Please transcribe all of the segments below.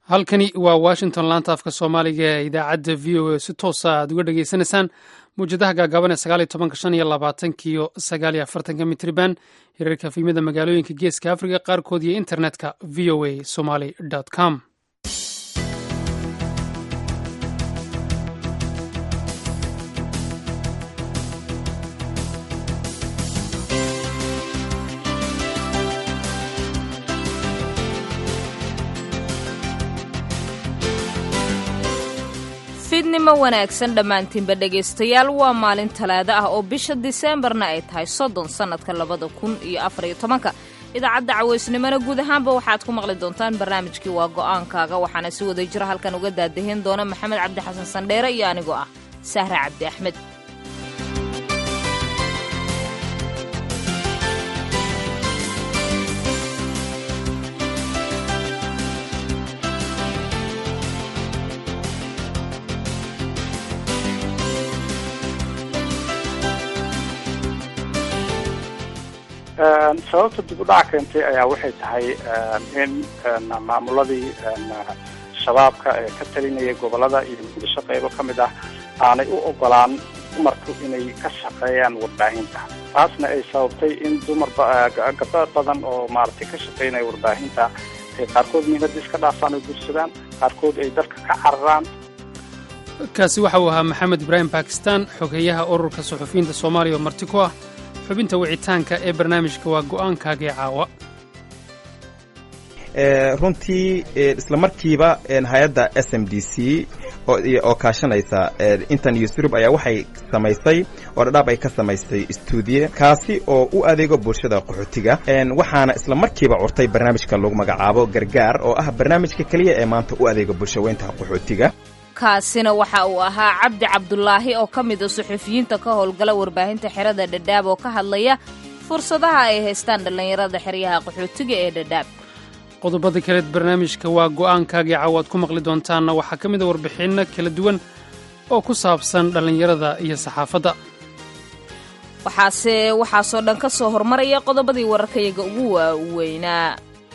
halkani waa washington laanta afka soomaaliga ee idaacadda v o a si toosa aad uga dhagaysanaysaan mawjadaha gaagaaban ee sagaaliyo tobanka shan iyo labaatankiyo sagaaliyo afartanka mitriban hirarka fiimada magaalooyinka geeska afrika qaarkood iyo internetka v o a somaly com fidnimo wanaagsan dhammaantiinba dhegaystayaal waa maalin talaado ah oo bisha diseembarna ay tahay soddon sannadka labada kun iyo afariyo tobanka idaacadda cawaysnimona guud ahaanba waxaad ku maqli doontaan barnaamijkii waa go'aankaaga waxaana si wada jiro halkan uga daadahin doona maxamed cabdi xasan sandheere iyo anigoo ah sahra cabdi axmed sababta dib u dhac keentay ayaa waxay tahay in maamuladii shabaabka ee ka talinaya gobolada iyo muqdisho qaybo ka mid ah aanay u ogolaan dumarku inay ka shaqeeyaan warbaahinta taasna ay sababtay in dumar gabdho badan oo maaragtay ka shaqeynaya warbaahinta ay qaarkood mihnada iska dhaafaan oo gursadaan qaarkood ay dalka ka cararaan kaasi waxa uu ahaa maxamed ibraahim bakistan xogeeyaha ururka suxufiyiinta soomaaliya oo marti ku ah xubinta wicitaanka ee barnaamijka waa go'aankaaga ee caawa runtii isla markiiba hay-adda s m d c oo kaashanaysa intan iyo surub ayaa waxay samaysay oo dhadhaab ay ka samaysay stuudiye kaasi oo u adeego bulshada qaxootiga waxaana isla markiiba curtay barnaamijka lagu magacaabo gargaar oo ah barnaamijka keliya ee maanta u adeega bulshaweynta qaxootiga kaasina waxa uu ahaa cabdi cabdulaahi oo ka mid a suxufiyiinta ka howlgala warbaahinta xerada dhadhaab oo ka hadlaya fursadaha ay haystaan dhallinyarada xeryaha qaxootiga ee dhadhaab qodobada kaleed barnaamijka waa go'aankaagii caawaad ku maqli doontaanna waxaa ka mid a warbixinno kala duwan oo ku saabsan dhallinyarada iyo saxaafadda waxaase waxaasoo dhan ka soo hormaraya qodobadii wararkayaga ugu waaweynaa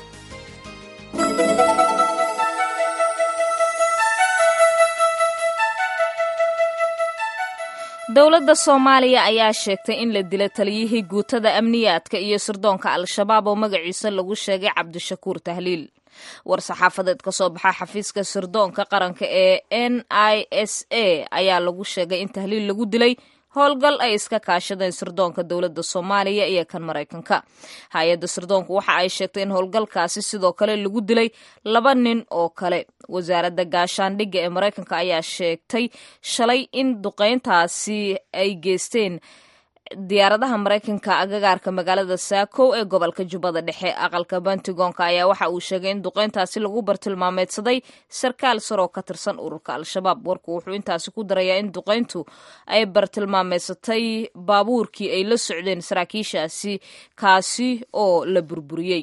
dowladda soomaaliya ayaa sheegtay in la dila taliyihii guutada amniyaadka iyo sirdoonka al-shabaab oo magaciisa lagu sheegay cabdishakuur tahliil war saxaafadeed ka soo baxa xafiiska sirdoonka qaranka ee n i s a ayaa lagu sheegay in tahliil lagu dilay howlgal ay iska kaashadeen sirdoonka dowladda soomaaliya iyo kan maraykanka hay-adda sirdoonku waxa ay sheegtay in howlgalkaasi sidoo kale lagu dilay laba nin oo kale wasaaradda gaashaandhigga ee maraykanka ayaa sheegtay shalay in duqeyntaasi ay geysteen diyaaradaha maraykanka agagaarka magaalada saakow ee gobolka jubbada dhexe aqalka bantigoonka ayaa waxa uu sheegay in duqeyntaasi lagu bartilmaameedsaday sarkaal saroo ka tirsan ururka al-shabaab warku wuxuu intaasi ku darayaa in duqeyntu ay bartilmaameedsatay baabuurkii ay la socdeen saraakiishaasi kaasi oo la burburiyey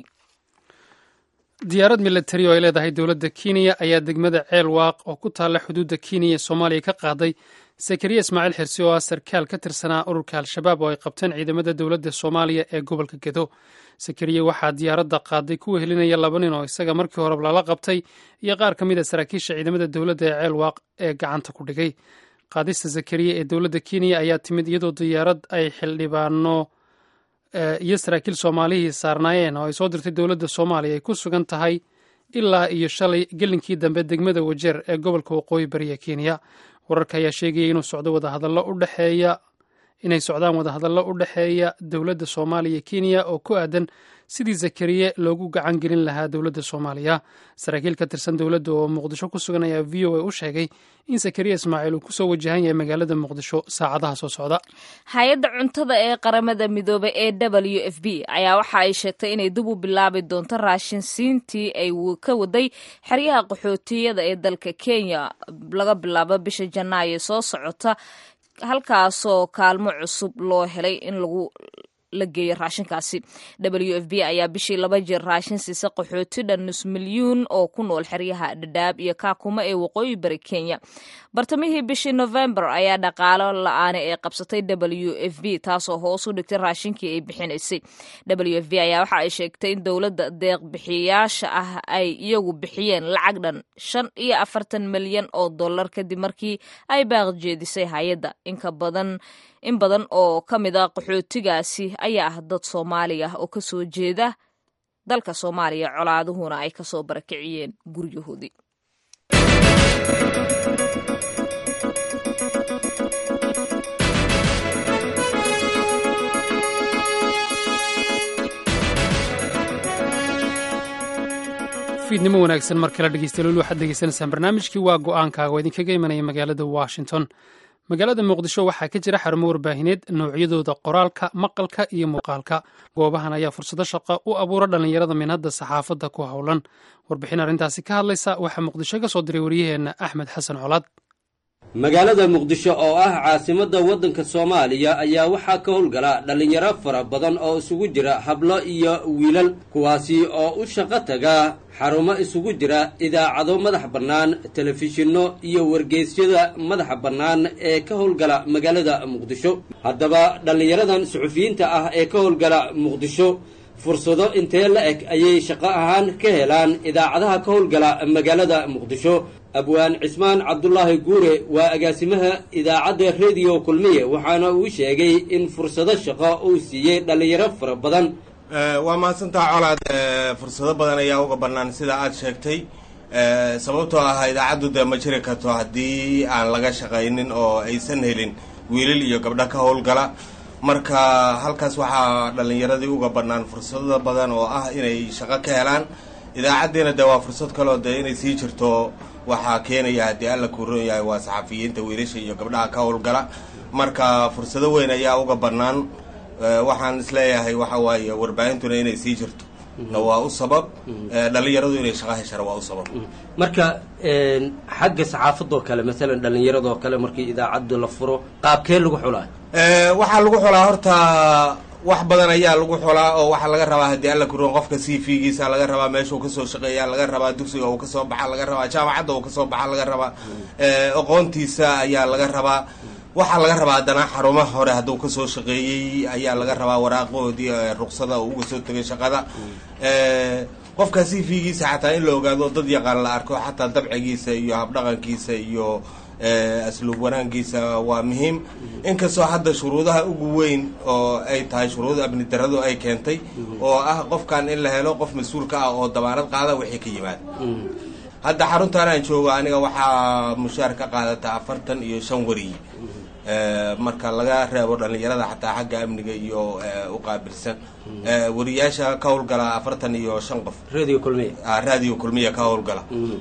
diyaarad milatari oo ay leedahay dowladda kenya ayaa degmada ceel waaq oo ku taalla xuduudda kenya ee soomaaliya ka qaaday sakariya ismaaciil xirsi oo ah sarkaal ka tirsanaa ururka al-shabaab oo ay qabteen ciidamada dowladda soomaaliya ee gobolka gedo sakariya waxaa diyaaradda qaaday kuwa helinaya laba nin oo isaga markii hore lala qabtay iyo qaar ka mid a saraakiisha ciidamada dowladda ee ceel waaq ee gacanta ku dhigay qaadista sakariya ee dowladda kenya ayaa timid iyadoo diyaarad ay xildhibaano iyo saraakiil soomaalihii saarnaayeen oo ay soo dirtay dowladda soomaaliya ay ku sugan tahay ilaa iyo shalay gelinkii dambe degmada wajeer ee gobolka waqooyi bariya kenya wararka ayaa sheegaya inuu socdo wadahadallo u dhexeeya inay socdaan wadahadallo u dhexeeya dowladda soomaaliya kenya oo ku aadan sidii zakariye loogu gacan gelin lahaa dowladda soomaaliya saraakiil ka tirsan dowladda oo muqdisho ku sugan ayaa v o a u sheegay in zakariya ismaaciil uu kusoo wajahan yahay magaalada muqdisho saacadaha soo socda hay-adda cuntada ee qaramada midoobay ee w f b ayaa waxa ay sheegtay inay dib u bilaabi doonto raashinsiintii ay ka waday xeryaha qaxootiyada ee dalka kenya laga bilaabo bisha janaayo soo socota halkaasoo kaalmo cusub loo helay in lagu la geeyey raashinkaasi w f b ayaa bishii laba jeer raashin siisa qaxooti dhan nus milyuun oo ku nool xeryaha dhadhaab iyo kaakuma ee waqooyi bari kenya bartamihii bishii november ayaa dhaqaalo la-aane ee qabsatay w f b taasoo hoos u dhigtay raashinkii ay bixinaysay w f b ayaa waxa ay sheegtay in dowladda deeq bixiyaasha ah ay iyagu bixiyeen lacag dhan shan iyo afartan milyan oo dollar kadib markii ay baaqjeedisay hay-adda inka badan in badan oo ka mid a qaxootigaasi ayaa ah dad soomaali ah oo kasoo jeeda dalka soomaaliya colaaduhuna ay kasoo barakiciyeen guryahoodii fiidnimo wanaagsan mar kale dhegeystayaal waxaad degeysanaysaan barnaamijkii waa go-aankaaga oo idinkaga imanaya magaalada washington magaalada muqdisho waxaa ka jira xarumo warbaahineed noocyadooda qoraalka maqalka iyo muuqaalka goobahan ayaa fursado shaqo u abuura dhallinyarada minhadda saxaafadda ku howlan warbixin arrintaasi ka hadlaysa waxaa muqdisho ka soo diray waryaheenna axmed xasan colaad magaalada muqdisho oo ah caasimadda waddanka soomaaliya ayaa waxaa ka howlgala dhallinyaro fara badan oo isugu jira hablo iyo wiilal kuwaasi oo u shaqo taga xarumo isugu jira idaacado madax bannaan telefishinno iyo wargeysyada madaxa bannaan ee ka howlgala magaalada muqdisho haddaba dhallinyaradan suxufiyiinta ah ee ka howlgala muqdisho fursado intee la eg ayay shaqo ahaan ka helaan idaacadaha ka howlgala magaalada muqdisho abwaan cismaan cabdulaahi guure waa agaasimaha idaacadda rediyo kulmiye waxaana uu sheegay in fursado shaqo uu siiyey dhallinyaro fara badan waa mahadsantaa colaad fursado badan ayaa uga bannaan sida aad sheegtay sababtoo ah idaacaddu dee ma jiri karto haddii aan laga shaqaynin oo aysan helin wiilal iyo gabdho ka howlgala marka halkaas waxaa dhallinyaradii uga bannaan fursado badan oo ah inay shaqo ka helaan idaacaddiina dee waa fursad kaleo dee inay sii jirto waxaa keenaya haddii alla kuu roon yahay waa saxafiyiinta wiilasha iyo gabdhaha ka howlgala marka fursado weyn ayaa uga bannaan waxaan isleeyahay waxa waaye warbaahintuna inay sii jirto na waa u sabab dhallinyaradu inay shaqo heshana waa u sabab marka xagga saxaafadoo kale masalan dhallinyaradoo kale markii idaacaddu la furo qaabkee lagu xulaa waxaa lagu xulaa horta wax badan ayaa lagu xulaa oo waxaa laga rabaa haddii alla kuroon qofka c v giisa laga rabaa meeshuu kasoo shaqeeya laga rabaa dugsiga uu kasoo baxa laga rabaa jaamacadda uu kasoo baxa laga rabaa aqoontiisa ayaa laga rabaa waxaa laga rabaa haddana xarumo hore hadduu kasoo shaqeeyey ayaa laga rabaa waraaqoodii ruqsada uu uga soo tegay shaqada qofka c v giisa xataa in la ogaado dad yaqaan la arko xataa dabcigiisa iyo habdhaqankiisa iyo asluub wanaankiisa waa muhiim inkastoo hadda shuruudaha ugu weyn oo ay tahay shuruuda amni daradu ay keentay oo ah qofkan in la helo qof mas-uulka ah oo dabaanad qaada wixii ka yimaada hadda xaruntan aan joogo aniga waxaa mushaar ka qaadata afartan iyo shan wariy marka laga reebo dhallinyarada xataa xagga amniga iyo u qaabilsan wariyaasha ka howlgala afartan iyo shan qof radio kulmiya radio kulmiya ka howlgala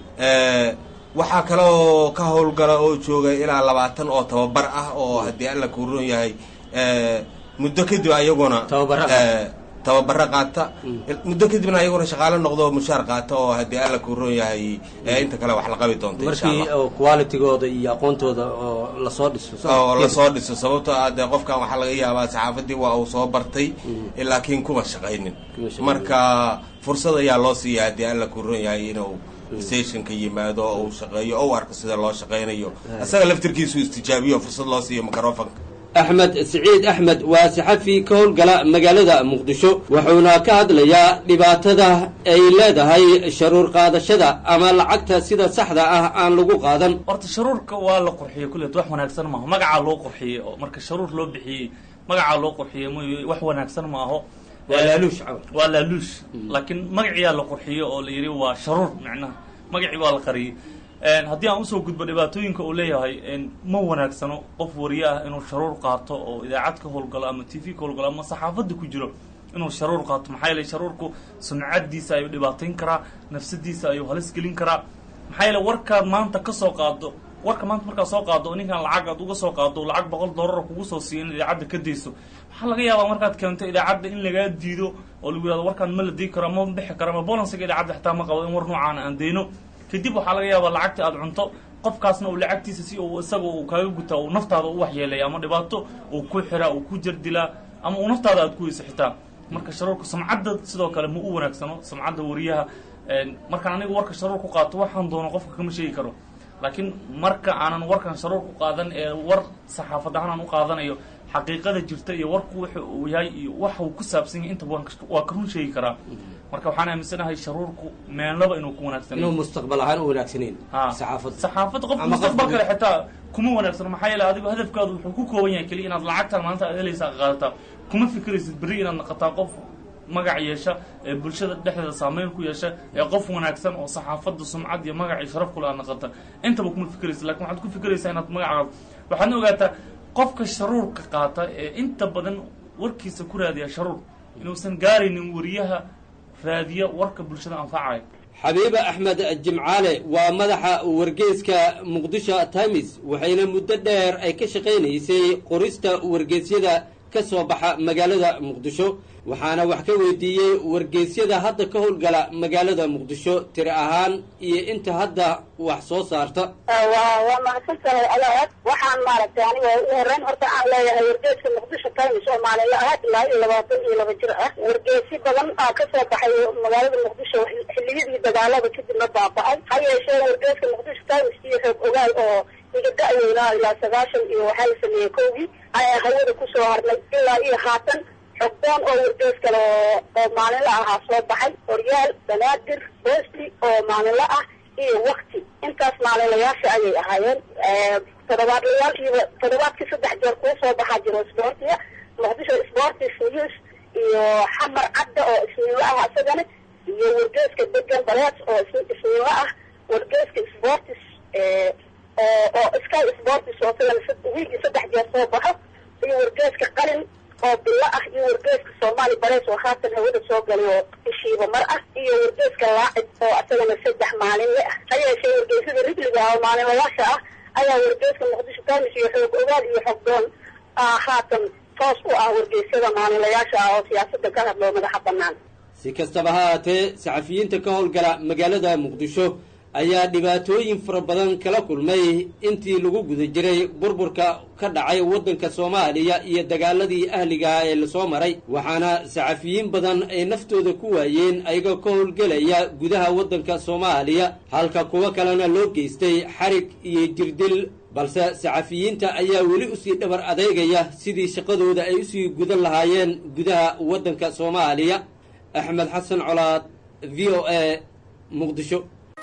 waxaa kaloo ka howlgala oo jooga ilaa labaatan oo tababar ah oo haddii alla kuu roon yahay muddo kadib ayaguna tababaro qaata muddo kadibna ayaguna shaqaalo noqdo mushaar qaata oo haddii alla kuu roon yahay inta kale wax la qabi doonta insha markii allah qualitigooda iyo aqoontooda oo lasoo dhiso oo lasoo dhiso sababtoo ah dee qofkan waxaa laga yaabaa saxaafadii waa uu soo bartay laakiin kuma shaqaynin Kuma shaqaynin. marka fursad ayaa loo siiya haddii alla kuu roon yahay inuu stationka yimaado oo uu shaqeeyo oo u arko sida loo shaqaynayo isaga laftirkiisu istijaabiyo fursad loo siiyo microfonka axmed siciid axmed waa saxafi ka howlgala magaalada muqdisho wuxuuna ka hadlayaa dhibaatada ay leedahay sharuur qaadashada ama lacagta sida saxda ah aan lagu qaadan horta sharuurka waa la qurxiyey kulleet wax wanaagsan maaho magacaa loo qurxiyey oo marka sharuur loo bixiyey magacaa loo qurxiyey mooy wax wanaagsan maaho waa laaluush camal waa laaluush laakiin magaciyaa la qurxiyey oo la yidhi waa sharuur micnaha magacii waa la qariyey haddii aan usoo gudbo dhibaatooyinka uu leeyahay ma wanaagsano qof wariye ah inuu sharuur qaato oo idaacad ka howlgalo ama t v ka howlgalo ama saxaafadda ku jiro inuu sharuur qaato maxaa yeele sharuurku sumcadiisa ayuu dhibaatayn karaa nafsadiisa ayuu halis gelin karaa maxaa yeele warkaad maanta ka soo qaado warka maanta markaad soo qaado oo ninkan lacag aad uga soo qaado oo lacag boqol dollar kugu soo siiya in idaacadda ka dayso waxaa laga yaabaa markaad keento idaacadda in lagaa diido oo lagu yihahdo warkaan ma la dii karo ma bixi karo ama bolansiga idaacadda xitaa ma qabo in war noocaana aan dayno kadib waxaa laga yaabaa lacagta aad cunto qofkaasna uu lacagtiisa si uu isaga uu kaaga gutaa uu naftaada u waxyeelaya ama dhibaato uu ku xiraa uu ku jardilaa ama u naftaada aad ku weyso xitaa marka sharuurka samcadda sidoo kale ma u wanaagsano samcadda wariyaha markaan aniga warka sharuur ku qaato waxaan doono qofka kama sheegi karo laakiin marka aanan warkan sharuur ku qaadan ee war saxaafad ahaan aan u qaadanayo xaqiiqada jirta iyo warku waxa uu yahay iyo waxa uu ku saabsan yahay intaba waa ka run sheegi karaa marka waxaan aaminsanahay sharuurku meenlaba inuu ku wanaagsan inuu mustaqbal ahaan u wanaagsaneyn ha saxaafadda saxaafadda qof Ama mustaqbal qofka- kale xitaa kuma wanaagsano maxaa yeele adigu hadafkaadu wuxuu ku kooban yahay keliya inaad lacagtan maanta aad helaysaa qaadataa kuma fikiraysid berri inaad naqataa qof magac yeesha ee bulshada dhexdeeda saameyn ku yeesha ee qof wanaagsan oo saxaafadda sumcad iyo magac iyo sharaf kule aad naqata intaba kuma fikiraysid lakin waxaad ku fikiraysaa inaad magacaada waxaadna ogaataa qofka sharuurka qaata ee inta badan warkiisa ku raadiya sharuur inuusan gaaraynin wariyaha raadiya warka bulshada anfacaya xabiiba axmed jimcaale waa madaxa wargeyska muqdisho times waxayna muddo dheer ay ka shaqaynaysay qorista wargeysyada ka soo baxa magaalada muqdisho waxaana wax ka weydiiyey wargeysyada hadda ka howlgala magaalada muqdisho tiri ahaan iyo inta hadda wax soo saarta waa waa mahadsantahay alaad waxaan maaragtay aniga u horeyn horta aan leeyahay wargeeska muqdisho times oo maalinla ah ilaa iyo labaatan iyo laba jir ah wargeesi badan aa kasoo baxay magaalada muqdisho xilliyadii dagaalada kadibna baaba-ay ha yeeshee wargeeska muqdisho times iyo xoog ogaal oo iga da-weynaa ilaa sagaashan iyo waxaa la sameeyey kowgii ayaa hawada kusoo harnay ilaa iyo haatan xogdoon oo wargees kale oo oo maalinla ahaa soo baxay horyaal banaadir bosti oo maalinla ah iyo wakti intaas maalinlayaasha ayay ahaayeen toddobaadlayaalkiiba toddobaadkii saddex jeer kuu soo baxaa jiro sboortiga muqdisho sportis news iyo xamar cadda oo isniinlo ah isagana iyo wargeeska degan balees oo is- isniinlo ah wargeeska sportis oo oo sky sportis oo isagana sad- wiigii saddex jeer soo baxo iyo wargeeska qalin oo bilo ah iyo wargeeska soomaali balees oo haatan hawada soo galay oo ishiiba mar ah iyo wargeeska laacib oo isagana saddex maalinle ah ha yeeshee wargeysada rigliga ah oo maalinlayaasha ah ayaa wargeeska muqdisho times iyo xoog ogaal iyo xogdoon ah haatan toos u ah wargeysyada maalinlayaasha ah oo siyaasadda ka hadloo madaxa bannaan si kastaba ha haatee saxafiyiinta ka howlgala magaalada muqdisho ayaa dhibaatooyin fara badan kala kulmay intii lagu guda jiray burburka ka dhacay waddanka soomaaliya iyo dagaaladii ahligaha ee lasoo maray waxaana saxafiyiin badan ay naftooda ku waayeen ayagoo ka howlgelaya gudaha waddanka soomaaliya halka kuwo kalena loo geystay xarig iyo jirdil balse saxafiyiinta ayaa weli usii dhabar adeegaya sidii shaqadooda ay usii gudan lahaayeen gudaha waddanka soomaaliya axmed xasan colaad v o a muqdisho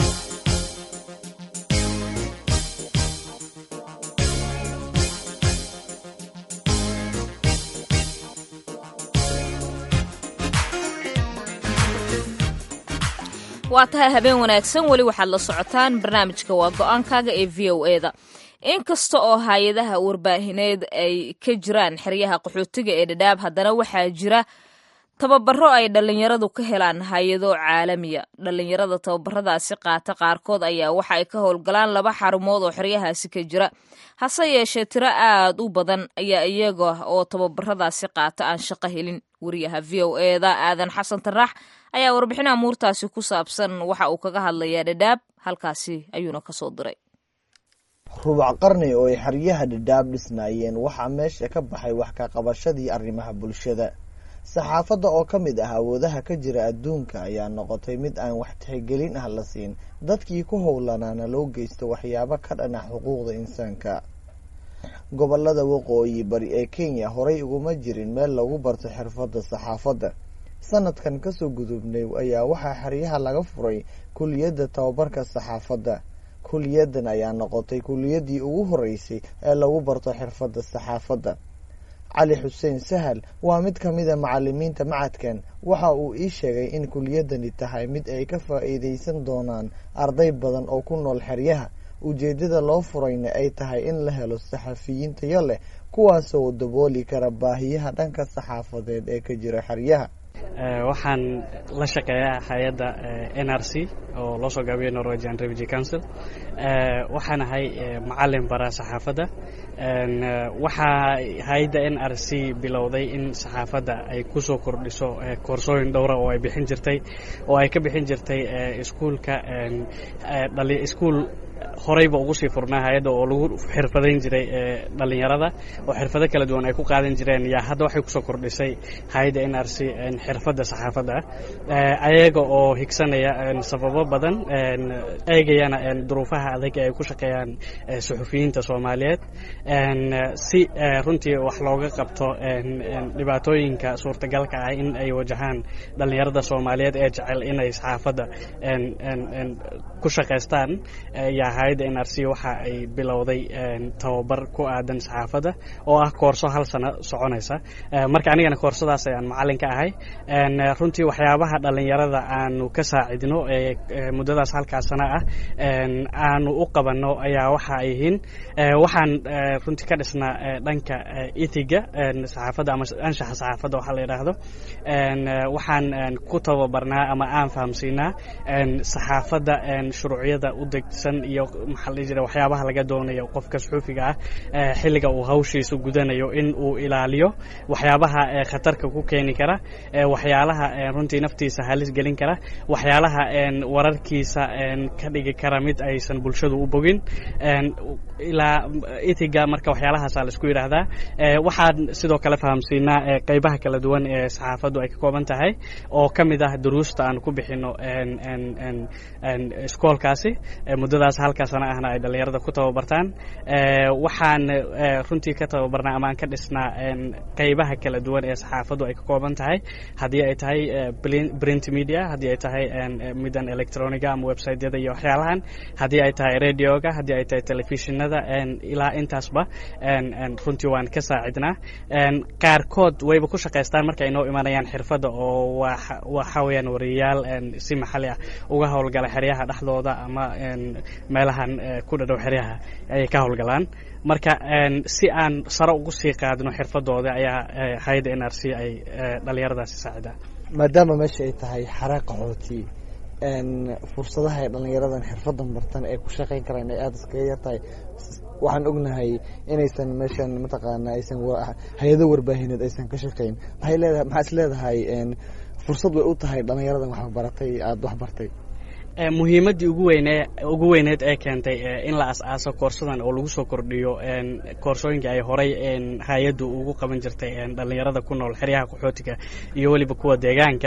waa tahay habeen wanaagsan weli waxaad la socotaan barnaamijka waa go-aankaaga ee v o eda inkasta oo hay-adaha warbaahineed ay ka jiraan xeryaha qaxootiga ee dhadhaab haddana waxaa jira tababaro ay dhallinyaradu ka helaan hay-ado caalamiya dhallinyarada tababaradaasi qaata qaarkood ayaa waxa ay ka howlgalaan laba xarumood oo xeryahaasi ka jira hase yeeshee tiro aad u badan ayaa iyaga oo tababaradaasi qaata aan shaqo helin wariyaha v o eda aadan xasan tarax ayaa warbixin amuurtaasi ku saabsan waxa uu kaga hadlayaa dhadhaab halkaasi ayuuna kasoo diray rubac qarni oo ay xeryaha dhadhaab dhisnaayeen waxaa meesha ka baxay wax ka qabashadii arrimaha bulshada saxaafadda oo ka mid ah awoodaha ka jira adduunka ayaa noqotay mid aan wax tixgelin ah la siin dadkii ku howlanaana loo geysto waxyaabo ka dhan ah xuquuqda insaanka gobolada waqooyi bari ee kenya horay uguma jirin meel lagu barto xirfadda saxaafadda sanadkan kasoo gudubnay ayaa waxaa xeryaha laga furay kuliyadda tababarka saxaafadda kuliyadan ayaa noqotay kuliyadii ugu horeysay ee lagu barto xirfadda saxaafadda cali xuseen sahal waa mid ka mida macalimiinta macadkan waxa uu ii sheegay in kuliyadani tahay mid ay ka faa-iideysan doonaan arday badan oo ku nool xeryaha ujeedada loo furayna ay tahay in la helo saxafiyiin tayo leh kuwaasoo dabooli kara baahiyaha dhanka saxaafadeed ee ka jira xeryaha waxaan la shaqeeyaa hay-adda n r c oo loo soo gaabiyo norwegian refugee council waxaan ahay macalin bara saxaafadda waxaa hay-adda n r c bilowday in saxaafadda ay kusoo kordhiso koorsooyin dhowra oo ay bixin jirtay oo ay ka bixin jirtay iskuulka iskuul horeyba ugu sii furnaa hay-adda oo lagu xirfadayn jiray dhalinyarada oo xirfado kala duwan ay ku qaadan jireen yaa hadda waxay kusoo kordhisay hay-adda n r c xirfadda saxaafadda ayaga oo higsanaya sababo badan eegayana duruufaha adag ee ay ku shaqeeyaan suxufiyiinta soomaaliyeed si runtii wax looga qabto dhibaatooyinka suurtagalka ah in ay wajahaan dhalinyarada soomaaliyeed ee jecel inay saxaafadda ku shaqaystaan yaa hay-adda n r c waxa ay bilowday tababar ku aadan saxaafadda oo ah koorso hal sano soconaysa marka anigana koorsadaas ayaan macallin ka ahay runtii waxyaabaha dhalinyarada aanu ka saacidno muddadaas halkaas sana ah aanu u qabanno ayaa waxa ay yihiin waxaan runtii ka dhisnaa dhanka itiga saxaafadda ama anshaxa saxaafadda waxaa la yidhaahdo waxaan ku tababarnaa ama aan fahamsiinaa saxaafadda shuruucyada u degsan iyo maxaa la jira waxyaabaha laga doonayo qofka suxuufiga ah xilliga uu hawshiisa gudanayo in uu ilaaliyo waxyaabaha khatarka ku keeni kara waxyaalaha runtii naftiisa halis gelin kara waxyaalaha wararkiisa ka dhigi kara mid aysan bulshadu u bogin ilaa itiga marka waxyaalahaasa laisku yidhaahdaa waxaan sidoo kale fahamsiinaa qeybaha kala duwan ee saxaafaddu ay ka kooban tahay oo ka mid ah duruusta aan ku bixino iskoolkaasi muddadaas halka sana ahna ay dhallinyarada ku tababartaan waxaan runtii ka tababarnaa ama aan ka dhisnaa qeybaha kala duwan ee saxaafaddu ay ka kooban tahay haddii ay tahay print media haddii ay tahay midan electroniga ama websiteyada iyo waxyaalahan haddii ay tahay radioga haddii ay tahay telefishinada ilaa intaasba runtii waan ka saacidnaa qaarkood wayba ku shaqaystaan marka ay noo imanayaan xirfadda oo waxa weeyaan wariyayaal si maxalli ah uga howlgala xeryaha dhexdooda ama meelahan ku dhadhow xeryaha ayay ka howlgalaan marka si aan sare ugu sii qaadno xirfadooda ayaa hay-adda n r c ay dhalinyaradaasi saacidaa maadaama meesha ay tahay xare qaxooti fursadaha ay dhalinyaradan xirfadan bartan ee ku shaqayn karaan ay aada iskaga yartahay waxaan ognahay inaysan meeshan mataqaana aysan hay-ado warbaahineed aysan ka shaqayn maxay leedahay maxaa is leedahay fursad way u tahay dhalinyaradan wax baratay aada wax bartay muhiimaddii ugu weyne ugu weyneed ee keentay in la as-aaso koorsadan oo lagu soo kordhiyo koorsooyinka ay horay hay-addu ugu qaban jirtay dhallinyarada ku nool xeryaha qaxootiga iyo weliba kuwa deegaanka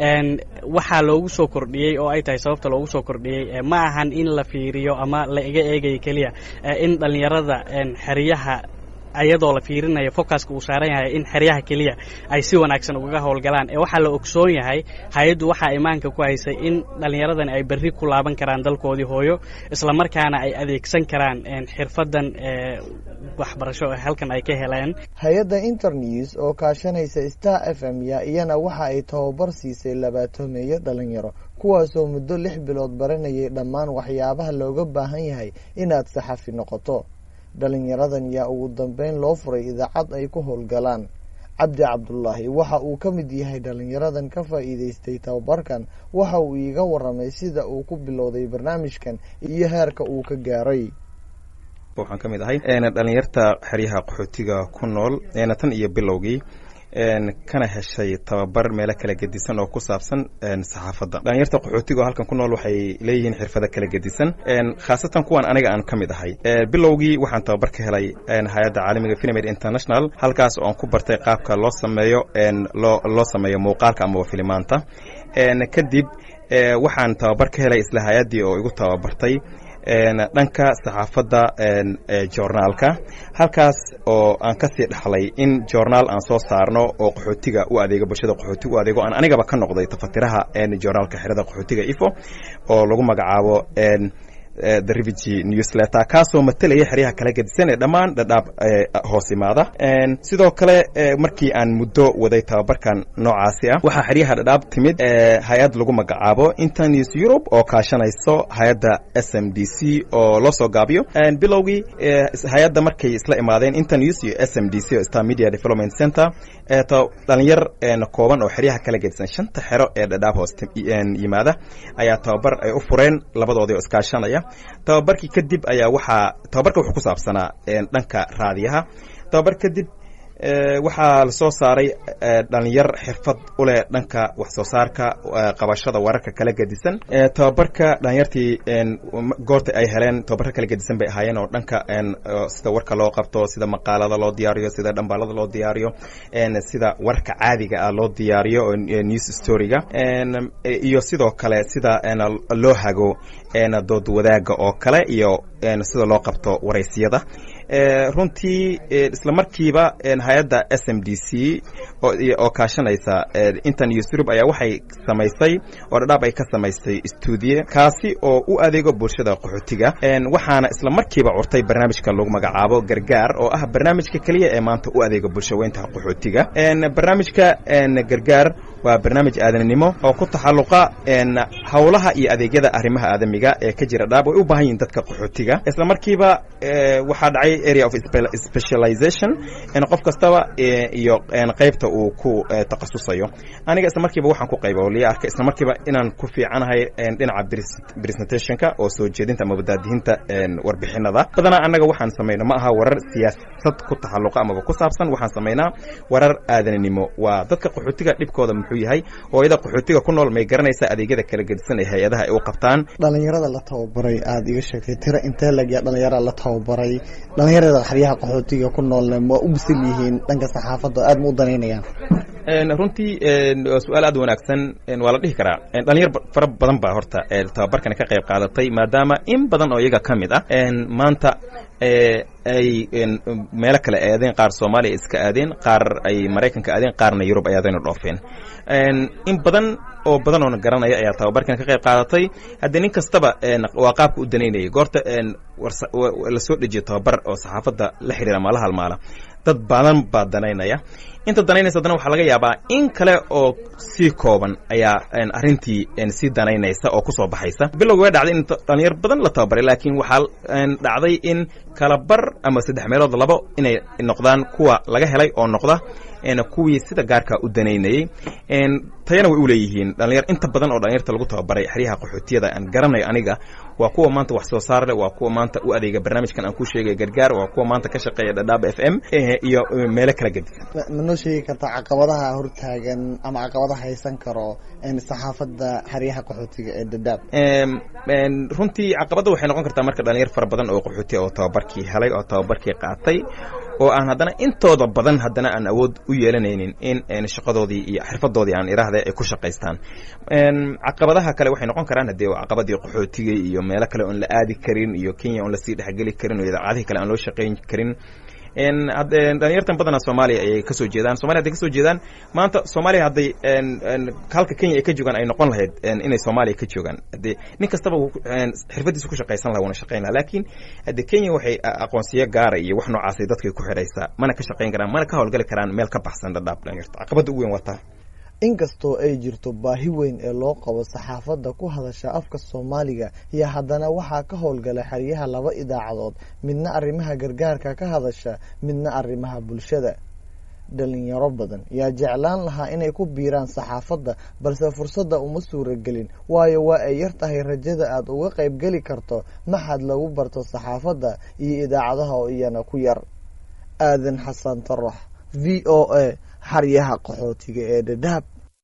waxaa loogu soo kordhiyey oo ay tahay sababta loogu soo kordhiyey ma ahan in la fiiriyo ama la iga eegayo keliya in dhallinyarada xeryaha ayadoo la fiirinayo focuska uu saaran yahay in xeryaha keliya ay si wanaagsan ugaga howlgalaan ee waxaa la ogsoon yahay hay-addu waxaa imaanka ku haysay in dhallinyaradani ay berri ku laaban karaan dalkoodii hooyo islamarkaana ay adeegsan karaan xirfadan waxbarasho halkan ay ka heleen hay-adda internews oo kaashanaysa star f m ya iyana waxa ay tababar siisay labaatoomeeyo dhalinyaro kuwaasoo muddo lix bilood baranayay dhammaan waxyaabaha looga baahan yahay inaad saxafi noqoto dhalinyaradan yaa ugu dambeyn loo furay idaacad ay ku howlgalaan cabdi cabdulaahi waxa uu ka mid yahay dhalinyaradan ka faa'iidaystay tababarkan waxa uu iiga waramay sida uu ku bilowday barnaamijkan iyo heerka uu ka gaaray waxaan ka mid ahay dhalinyarta xeryaha qaxootiga ku nool tan iyo bilowgii kana heshay tababar meelo kala gedisan oo ku saabsan saxaafadda dhalinyarta qaxootiga oo halkan ku nool waxay leeyihiin xirfado kala gedisan khaasatan kuwan aniga aan ka mid ahay bilowgii waxaan tababar ka helay hay-adda caalamiga filmed international halkaas oo aan ku bartay qaabka loo sameeyo loo loo sameeyo muuqaalka amaba filimaanta kadib waxaan tababar ka helay isla hay-addii oo igu tababartay dhanka saxaafadda joornaalka halkaas oo aan kasii dhaxlay in joornaal aan soo saarno oo qaxootiga u adeego bulshada qaxootiga u adeego aan anigaba ka noqday tafatiraha joornaalka xerada qaxootiga ifo oo lagu magacaabo the refugee newsletter kaasoo matelaya xeryaha kala gedisan ee dhammaan dhadhaab hoos imaada sidoo kale markii aan muddo waday tababarkan noocaasi ah waxaa xeryaha dhadhaab timid hay-ad lagu magacaabo internews europe oo kaashanayso hay-adda s m d c oo loo soo gaabiyo bilowgii hay-adda markay isla imaadeen internews iyo s m d c oo star media development center dhalinyar kooban oo xeryaha kala gedisan shanta xero ee dhadhaab hoos yimaada ayaa tababar ay u fureen labadoodii oo iskaashanaya tababarkii kadib ayaa waxaa tababarka wuxuu ku saabsanaa dhanka raadiyaha tababar kadib waxaa lasoo saaray dhalinyar xirfad u leh dhanka wax soo saarka qabashada wararka kala gedisan tababarka dhalinyartii goorta ay heleen tababarka kala gedisan bay ahaayeen oo dhanka sida warka loo qabto sida maqaalada loo diyaariyo sida dhambaalada loo diyaariyo sida warka caadiga ah loo diyaariyo oo news storyga iyo sidoo kale sida loo hago dood wadaaga oo kale iyo sida loo qabto waraysiyada runtii isla markiiba hay-adda s m d c oo kaashanaysa intan iyo surub ayaa waxay samaysay oo dhadhaab ay ka samaysay stuudiye kaasi oo u adeego bulshada qaxootiga waxaana isla markiiba curtay barnaamijka lagu magacaabo gargaar oo ah barnaamijka keliya ee maanta u adeega bulshaweynta qaxootiga barnaamijka gargaar waa barnaamij aadanimo oo ku taxalluqa howlaha iyo adeegyada arrimaha aadamiga ee ka jira dhaab way u baahan yihin dadka qaxootiga isla markiiba waxaa dhacay area of specialization qof kastaba iyo qaybta uu ku takhasusayo aniga isla markiiba waxaan ku qayba oo liya arkay isla markiiba inaan ku fiicanahay dhinaca presentationka oo soo jeedinta ama wadaadihinta warbixinada badanaa annaga waxaan samayno ma aha warar siyaasad ku taxalluqa amaba ku saabsan waxaan samaynaa warar aadanimo waa dadka qaxootiga dhibkooda muxuu yahay hooyada qaxootiga ku nool may garanaysaa adeegyada kala gedisan ee hay-adaha ay u qabtaan dhalinyarada la tababaray aada iga sheegtay tiro intee lagya dhalinyarada la tababaray dhalinyarada xeryaha qaxootiga ku noolna ma u bisil yihiin dhanka saxaafadda aada ma u danaynayaan runtii waa su-aal aad wanaagsan waa la dhihi karaa dhalinyar fara badan baa horta tababarkani ka qayb qaadatay maadaama in badan oo iyaga ka mid ah maanta ay meelo kale aadeen qaar soomaaliya iska aadeen qaar ay maraykanka aadeen qaarna yurub ay aadeen oo dhoofeen in badan oo badan oona garanaya ayaa tababarkan ka qayb qaadatay haddii nin kastaba waa qaabka u danaynayay goorta lasoo dejiyo tababar oo saxaafadda la xiriira maala halmaala dad badan baa danaynaya inta danaynaysa haddana waxaa laga yaabaa in kale oo sii kooban ayaa arrintii sii danaynaysa oo kusoo baxaysa bilowga way dhacday in dhalinyar badan la tababaray laakiin waxaa dhacday in kala bar ama saddex meelood labo inay noqdaan kuwa laga helay oo noqda kuwii sida gaarka u danaynayey tayana way u leeyihiin dhalinyar inta badan oo dhalinyarta lagu tababaray xeryaha qaxootiyada aan garanayo aniga waa kuwa maanta wax soo saar leh waa kuwa maanta u adeega barnaamijkan aan ku sheegay gargaar waa kuwa maanta ka shaqeeya dhadhaab f m iyo meelo kala gedisan ma noo sheegi kartaa caqabadaha hortaagan ama caqabadaha haysan karo saxaafadda xeryaha qaxootiga ee dhadhaab runtii caqabadda waxay noqon kartaa marka dhalinyar fara badan oo qaxootiya oo tababarkii helay oo tababarkii qaatay oo aan haddana intooda badan haddana aan awood u yeelanaynin in shaqadoodii iyo xirfadoodii aan iraahda ay ku shaqaystaan caqabadaha kale waxay noqon karaan haddee caqabadii qaxootiga iyo meelo kale oon la aadi karin iyo kenya oon lasii dhexgeli karin oo idaacadihii kale aan loo shaqayn karin dhalinyartan badana soomaaliya ayay kasoo jeedaan somalia haday kasoo jeedaan maanta soomaaliya hadday halka kenya ay ka joogaan ay noqon lahayd inay soomaaliya ka joogaan hadee nin kastaba xirfadiisa ku shaqaysan laha wana shaqayn laha laakiin hadde kenya waxay aqoonsiyo gaara iyo wax noocaasay dadkay ku xidhaysaa mana ka shaqayn karaan mana ka howlgali karaan meel ka baxsan dhadhaab dhalinyarta caqabadda ugu weyn waa taa inkastoo ay jirto baahi weyn ee loo qabo saxaafadda ku hadasha afka soomaaliga iyo haddana waxaa ka howlgala xeryaha laba idaacadood midna arrimaha gargaarka ka hadasha midna arrimaha bulshada dhalinyaro badan yaa jeclaan lahaa inay ku biiraan saxaafadda balse fursadda uma suuragelin waayo waa ay yar tahay rajada aad uga qaybgeli karto maxad lagu barto saxaafadda iyo idaacadaha oo iyana ku yar aadan xasan tarax v o a xaryaha qaxootiga ee dhadhaab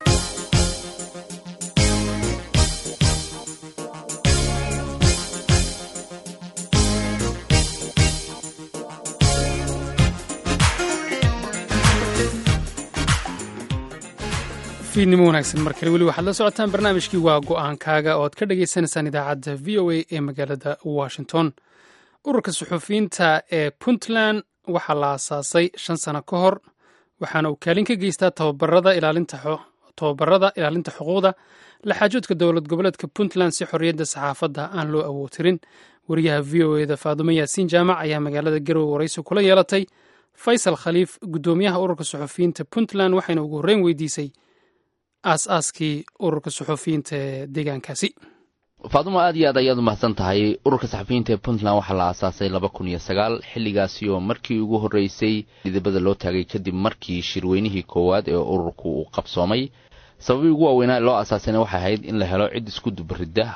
fiidnimo wanaagsan mar kale weli waxaad la socotaan barnaamijkii waa go-aankaaga oo aad ka dhagaysanaysaan idaacadda v o a ee magaalada washington ururka suxufiyiinta ee puntland waxaa la aasaasay shan sano ka hor waxaana uu kaalin ka geystaa tababarada ilaalinta xuquuqda laxaajoodka dowlad goboleedka puntland si xorriyadda saxaafadda aan loo awootirin wariyaha v o eda faadumo yaasiin jaamac ayaa magaalada garowe waraysi kula yeelatay faysal khaliif guddoomiyaha ururka suxufiyiinta puntland waxayna ugu horreyn weydiisay aas-aaskii ururka suxufiyiinta ee deegaankaasi faadumo aad iyo aad ayaad umahadsan tahay ururka saxafiyiinta ee puntland waxaa la aasaasay laba kun iyo sagaal xilligaasi oo markii ugu horreysay dhidibada loo taagay kadib markii shirweynihii koowaad ee ururku uu qabsoomay sababii ugu waaweynaa loo aasaasayna waxay ahayd in la helo cid isku dubaridda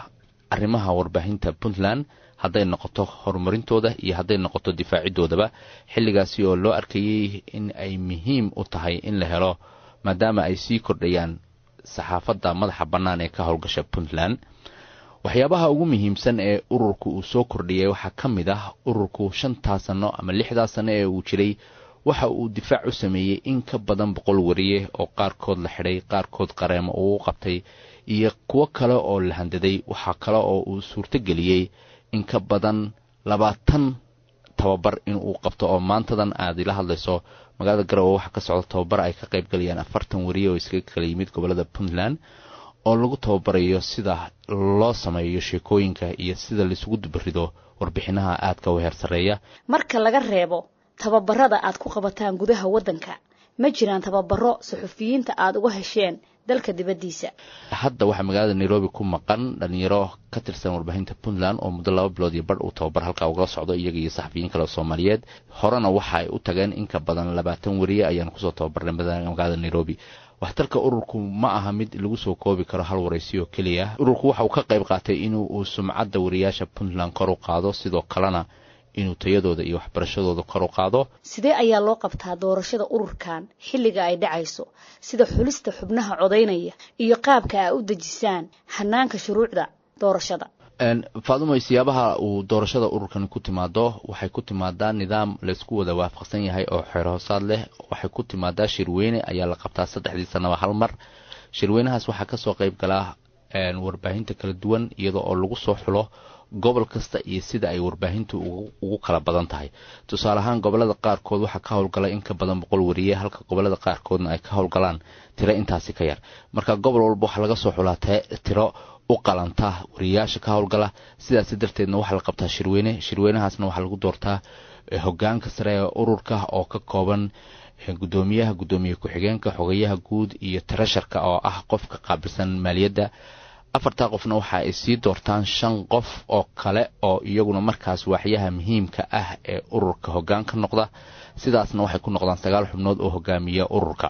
arrimaha warbaahinta puntland hadday noqoto horumarintooda iyo hadday noqoto difaacidoodaba xilligaasi oo loo arkayey in ay muhiim u tahay in la helo maadaama ay sii kordhayaan saxaafadda madaxa bannaan ee ka howlgasha puntland waxyaabaha ugu muhiimsan ee ururku uu soo kordhiyay waxaa ka mid ah ururku shantaa sanno ama lixdaa sanno ee uu jiray waxa uu difaac u sameeyey in ka badan boqol wariye oo qaarkood la xidhay qaarkood qareemo uu u qabtay iyo kuwo kale oo la handaday waxaa kale oo uu suurtogeliyey in ka badan labaatan tababar inuu qabto oo maantadan aad ila hadlayso magaalada garowe waxaa ka socda tababar ay ka qayb galayaan afartan wariye oo iskaga kala yimid gobolada puntland oo lagu tababarayo sida loo sameeyo sheekooyinka iyo sida laisugu dubarido warbixinaha aadka u heer sarreeya marka laga reebo tababarada aad ku qabataan gudaha waddanka ma jiraan tababaro suxufiyiinta aad uga hesheen dalka dibaddiisa hadda waxaa magaalada nairobi ku maqan dhalinyaro ka tirsan warbaahinta puntland oo muddo laba bilood iyo badh uu tababar halkaa ugala socdo iyaga iyo saxafiyiin kale oo soomaaliyeed horena waxa ay u tageen in ka badan labaatan wariye ayaan kusoo tababarnay magaalada nairobi waxtarka ururku ma aha mid lagu soo koobi karo hal waraysi oo keliya ururku waxa uu ka qayb qaatay inuu uu sumcadda wariyaasha puntland kor u qaado sidoo kalena inuu tayadooda iyo waxbarashadooda kor u qaado sidee ayaa loo qabtaa doorashada ururkan xilliga ay dhacayso sida xulista xubnaha codaynaya iyo qaabka aa u dejisaan hanaanka shuruucda doorashada faadumoy siyaabaha uu doorashada ururkan ku timaado waxay ku timaadaa nidaam laysku wada waafaqsan yahay oo xeer hoosaad leh waxay ku timaadaa shirweyne ayaa la qabtaa saddexdii sanaba hal mar shirweynahaas waxaa kasoo qayb galaa warbaahinta kala duwan iyadoo oo lagu soo xulo gobol kasta iyo sida ay warbaahintu ugu kala badan tahay tusaale ahaan gobolada qaarkood waxaa ka howlgala in ka badan boqol wariye halka gobolada qaarkoodna ay ka howlgalaan tiro intaasi ka yar marka gobol walba waxaa laga soo xulaa tiro u qalanta wariyayaasha ka howlgala sidaas darteedna waxaa la qabtaa shirweyne shirweynahaasna waxaa lagu doortaa hogaanka sare ee ururka oo ka kooban gudoomiyaha gudoomiye ku-xigeenka xogayaha guud iyo tarasharka oo ah qofka qaabilsan maaliyadda afartaa qofna waxa ay sii doortaan shan qof oo kale oo iyaguna markaas waaxyaha muhiimka ah ee ururka hogaan ka noqda sidaasna waxay ku noqdaan sagaal xubnood oo hogaamiya ururka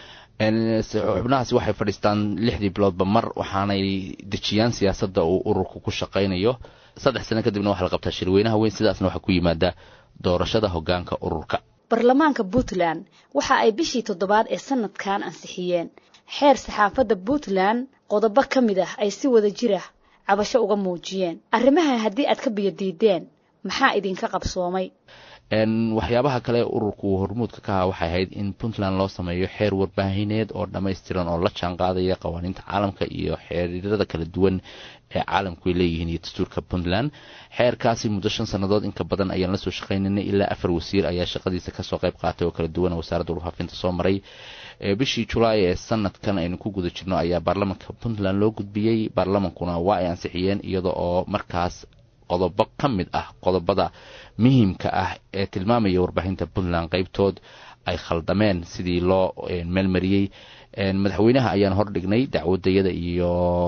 xubnahaasi waxay fadhiistaan lixdii biloodba mar waxaanay dejiyaan siyaasadda uu ururku ku shaqaynayo saddex sano kadibna waxaa la qabtaa shirweynaha weyn sidaasna waxaa ku yimaada doorashada hogaanka ururka baarlamaanka puntland waxa ay bishii toddobaad ee sanadkan ansixiyeen xeer saxaafadda puntland qodobo ka mid ah ay si wada jir ah cabasho uga muujiyeen arrimaha haddii aad ka biyadiideen maxaa idinka qabsoomay waxyaabaha kale ururku hormuudka ka aha waxay ahayd in puntland loo sameeyo xeer warbaahineed oo dhammaystiran oo la jaan qaadaya qawaaniinta caalamka iyo xeerarada kala duwan ee caalamku ay leeyihiin iyo dastuurka puntland xeerkaasi muddo shan sannadood inka badan ayaan lasoo shaqaynaynay ilaa afar wasiir ayaa shaqadiisa kasoo qayb qaatay oo kala duwan wasaaradda warfaafinta soo maray bishii julaay ee sanadkan aynu ku guda jirno ayaa baarlamanka puntland loo gudbiyey baarlamankuna waa ay ansixiyeen iyada oo markaas qodobo ka mid ah qodobada muhiimka ah ee tilmaamaya warbaahinta puntland qaybtood ay khaldameen sidii loo meelmariyey madaxweynaha ayaan hordhignay dacwadayada iyo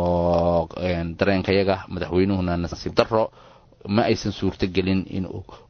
dareenkayaga madaxweynuhuna nasiib daro ma aysan suurto gelin in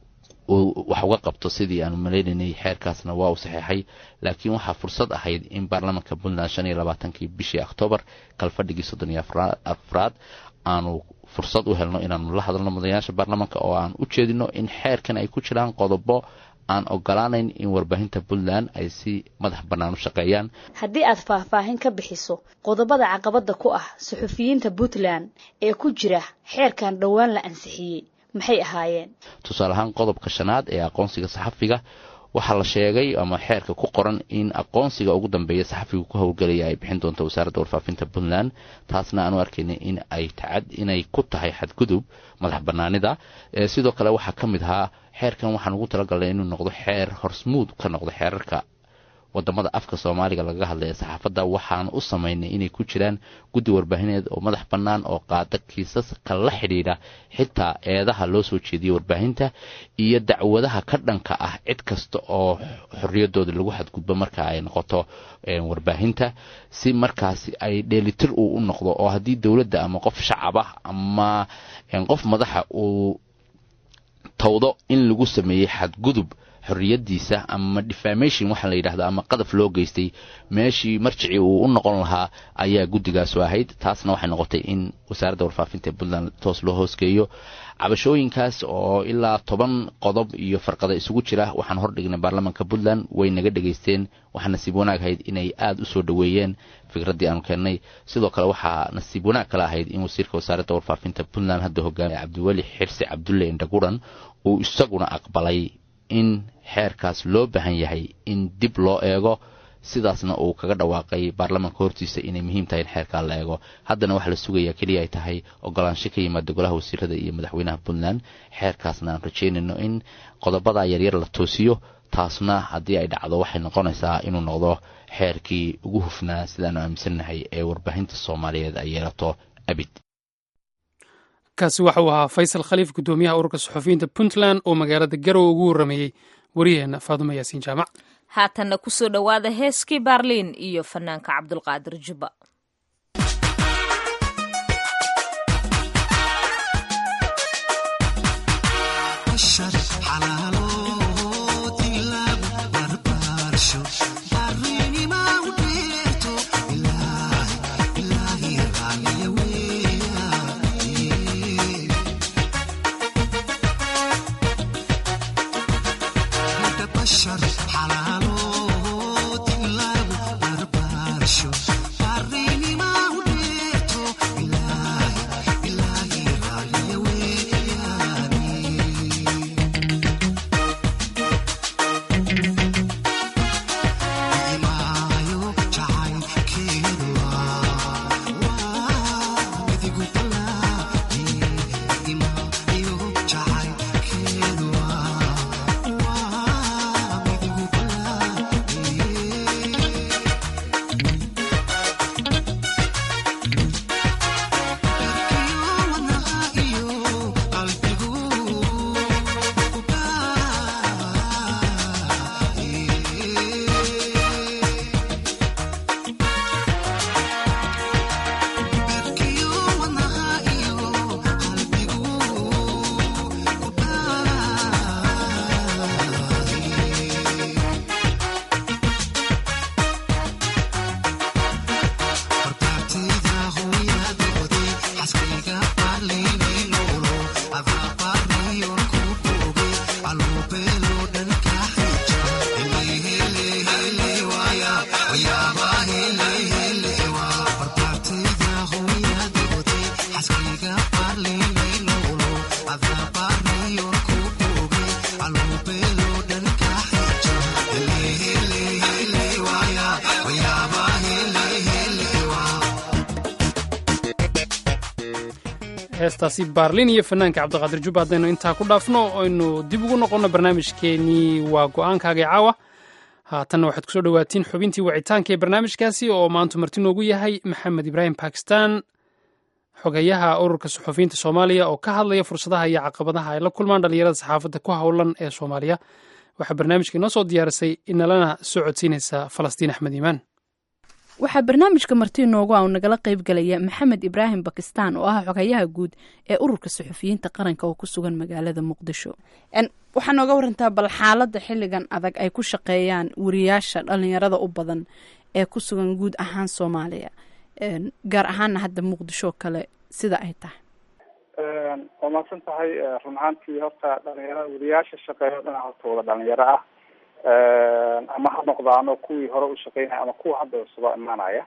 wax uga qabto sidii aanu maleynaynay xeerkaasna waa uu saxeexay laakiin waxaa fursad ahayd in baarlamanka puntland shan iyo labaatankii bishii oktoobar kalfadhigii soddon iyo afraad aanu fursad u helno inaanu la hadalno mudanayaasha baarlamanka oo aan u jeedino in xeerkan ay ku jiraan qodobo aan ogolaanayn in warbaahinta puntland ay si madax bannaan u shaqeeyaan haddii aad faahfaahin ka bixiso qodobada caqabadda ku ah suxufiyiinta puntland ee ku jira xeerkan dhowaan la ansixiyey maxay ahaayeen tusaale ahaan qodobka shanaad ee aqoonsiga saxafiga waxaa la sheegay ama xeerka ku qoran in aqoonsiga ugu dambeeya saxafiga ku howlgelaya ay bixin doonto wasaaradda warfaafinta puntland taasna aanu arkaynay in ay tacad inay ku tahay xadgudub madax banaanida sidoo kale waxaa ka mid ahaa xeerkan waxaan ugu talagalnay inuu noqdo xeer horsmuud ka noqdo xeerarka wadamada afka soomaaliga lagaga hadlay ee saxaafadda waxaan u samaynay inay ku jiraan guddi warbaahineed oo madax bannaan oo qaada kiisaska la xidhiidha xitaa eedaha loo soo jeediyey warbaahinta iyo dacwadaha ka dhanka ah cid kasta oo xorriyadooda lagu xadgudbo marka ay noqoto warbaahinta si markaasi ay dheelitir uu u noqdo oo haddii dowladda ama qof shacab ah ama qof madaxa uu tawdo in lagu sameeyey xadgudub xorriyadiisa ama defamation waxaa la yidhahda ama qadaf loo geystay meeshii marjicii uu u noqon lahaa ayaa guddigaasu ahayd taasna waxay noqotay in wasaaradda warfaafinta ee puntland toos loo hoosgeeyo cabashooyinkaas oo ilaa toban qodob iyo farqada isugu jira waxaan hordhignay baarlamaanka puntland way naga dhegaysteen waxaa nasiib wanaag ahayd inay aada u soo dhoweeyeen fikraddii aanu keennay sidoo kale waxaa nasiib wanaag kale ahayd in wasiirka wasaaradda warfaafinta puntland hadda hogaamiya cabdiweli xirsi cabdulle indhaguran uu isaguna aqbalay in xeerkaas loo baahan yahay in dib loo eego sidaasna uu kaga dhawaaqay baarlamaanka hortiisa inay muhiim tahay in xeerkaa la eego haddana waxaa la sugayaa keliya ay tahay ogolaansho ka yimaada golaha wasiirada iyo madaxweynaha puntland xeerkaasna aan rajeynayno in qodobadaa yaryar la toosiyo taasna haddii ay dhacdo waxay noqonaysaa inuu noqdo xeerkii ugu hufnaa sidaanu aaminsannahay ee warbaahinta soomaaliyeed ay yeelato abid kaasi waxa uu ahaa faysal khaliif guddoomiyaha ururka suxufiyiinta puntland oo magaalada garowe ugu warrameeyey wariyaheenna faadumo yaasiin jaamac haatanna kusoo dhowaada heeskii baarliin iyo fanaanka cabdulqaadir jubba heestaasi baarlin iyo fanaanka cabdiqaadir jubba haddaynu intaa ku dhaafno aynu dib ugu noqonno barnaamijkeenii waa go-aankaagii caawa haatanna waxaad kusoo dhowaatiin xubintii wacitaanka ee barnaamijkaasi oo maantu marti noogu yahay maxamed ibraahim bakistan xogeyaha ururka suxufiyiinta soomaaliya oo ka hadlaya fursadaha iyo caqabadaha ay la kulmaan dhallinyarada saxaafadda ku howlan ee soomaaliya waxaa barnaamijka inoo soo diyaarisay inalana soo codsiinaysa falastiin axmed iimaan waxaa barnaamijka marti noogu a nagala qayb galaya maxamed ibraahim bakistan oo ah xogayaha guud ee ururka suxufiyiinta qaranka oo ku sugan magaalada muqdisho waxaa nooga warantaa bal xaalada xiligan adag ay ku shaqeeyaan wariyaasha dhalinyarada u badan ee ku sugan guud ahaan soomaaliya gaar ahaana hadda muqdisho kale sida ay tahay waa mahadsan tahay run ahaantii horta dhalinyarada wariyaasha shaqeeyo dhinac horta wada dhalinyaro ah ama ha noqdaano kuwii hore u shaqeynaya ama kuwa hadda cusubaa imaanaya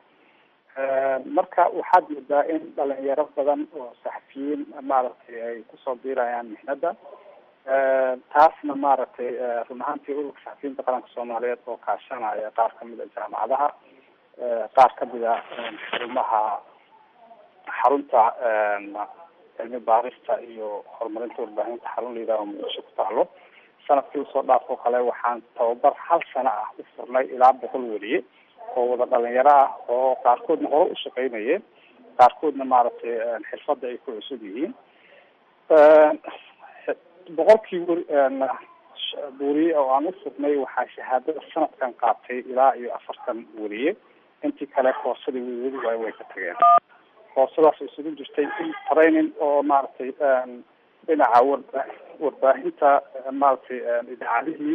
marka waxaad moodaa in dhalinyaro badan oo saxafiyiin maaragtay ay kusoo biirayaan mixnada taasna maaragtay run ahaantii ururka saxafiyiinta qaranka soomaaliyeed oo kaashanaya qaar kamid a jaamacadaha qaar kamid a xarumaha xarunta cilmi baarista iyo horumarinta warbaahinta xarun la yidhaho muqdisho ku taalo sanadkii usoo dhaafoo kale waxaan tababar hal sano ah u furnay ilaa boqol weliye oo wada dhalinyaro ah oo qaarkoodna hore u shaqeynayeen qaarkoodna maaragtay xirfadda ay ku cusub yihiin boqolkii weli weriye oo aan u furnay waxaa shahaadada sanadkan qaatay ilaa iyo afartan weriye intii kale koorsadii weli waay way ka tageen koorsadaas isugu jirtay in training oo maaragtay dhinaca warba warbaahinta maaragtay idaacadihii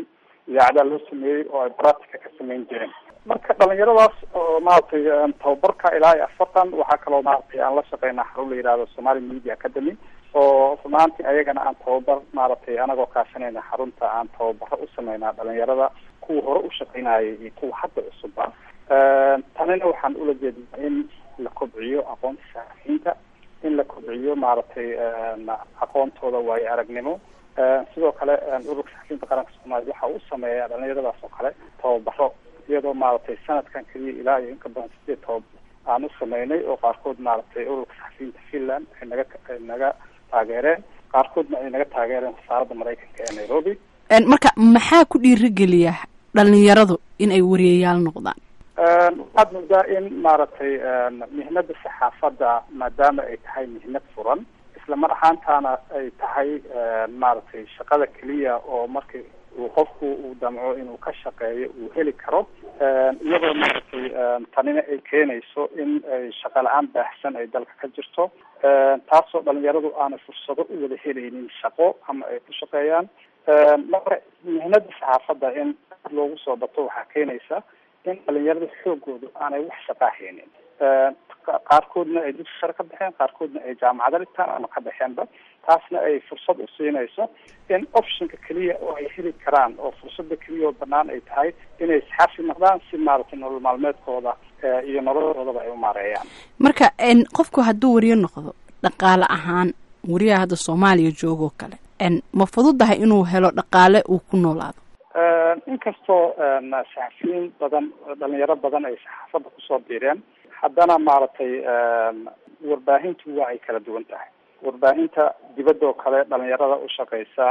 idaacadaha loo sameeyey oo ay practica ka samayn jireen marka dhalinyaradaas oo maaragtay tababarka ilaa iyo afartan waxaa kaloo maaragtay aan la shaqeynaa xarun la yihahdo somali media academy oo runaantii ayagana aan tababar maaragtay anagoo kaashanayna xarunta aan tababaro u sameynaa dhalinyarada kuwa hore u shaqeynayay iyo kuwa hadda cusubba tanina waxaan ula jeednaa in la kobciyo aqoonta saxafiyiinta in la kobciyo maaragtay aqoontooda waayo aragnimo sidoo kale ururka saxafiyiinta qaranka soomaaliya waxa uu sameeyaa dhalinyaradaas oo kale tababaro iyadoo maaragtay sanadkan keliya ilaa iyo inka badan sideed tababaro aan u sameynay oo qaarkood maaragtay ururka saxafiyiinta finland ay naga ay naga taageereen qaarkoodna ay naga taageereen wasaaradda maraykanka ee nairobi marka maxaa ku dhiirigeliya dhalinyaradu in ay wariyayaal noqdaan waxaad moodaa in maaragtay mihnada saxaafadda maadaama ay tahay mihnad furan isla mar ahaantaana ay tahay maaragtay shaqada keliya oo markii uu qofku uu damco inuu ka shaqeeyo uu heli karo iyadoo maaragtay tanina ay keenayso in ay shaqa la-aan baahsan ay dalka ka jirto taasoo dhalinyaradu aanay fursado u wada helaynin shaqo ama ay ku shaqeeyaan marka mihnada saxaafadda in loogu soo bato waxaa keenaysa in dhalinyarada xoogoodu aanay wax shaqaa haynin qaarkoodna ay dugsi sare ka baxeen qaarkoodna ay jaamacada dhigtaan ama ka baxeenba taasna ay fursad u siinayso in optionka keliya oo ay heli karaan oo fursada keliya oo banaan ay tahay inay saxafi noqdaan si maaragtay nolol maalmeedkooda iyo noloshoodaba ay u maareeyaan marka qofku hadduu wariyo noqdo dhaqaale ahaan wariyaha hadda soomaaliya joogoo kale ma fududahay inuu helo dhaqaale uu ku noolaado inkastoo saxafiyiin badan dhalinyaro badan ay saxaafadda kusoo biireen haddana maaragtay warbaahintu waa ay kala duwan tahay warbaahinta dibadda oo kale dhalinyarada u shaqeysa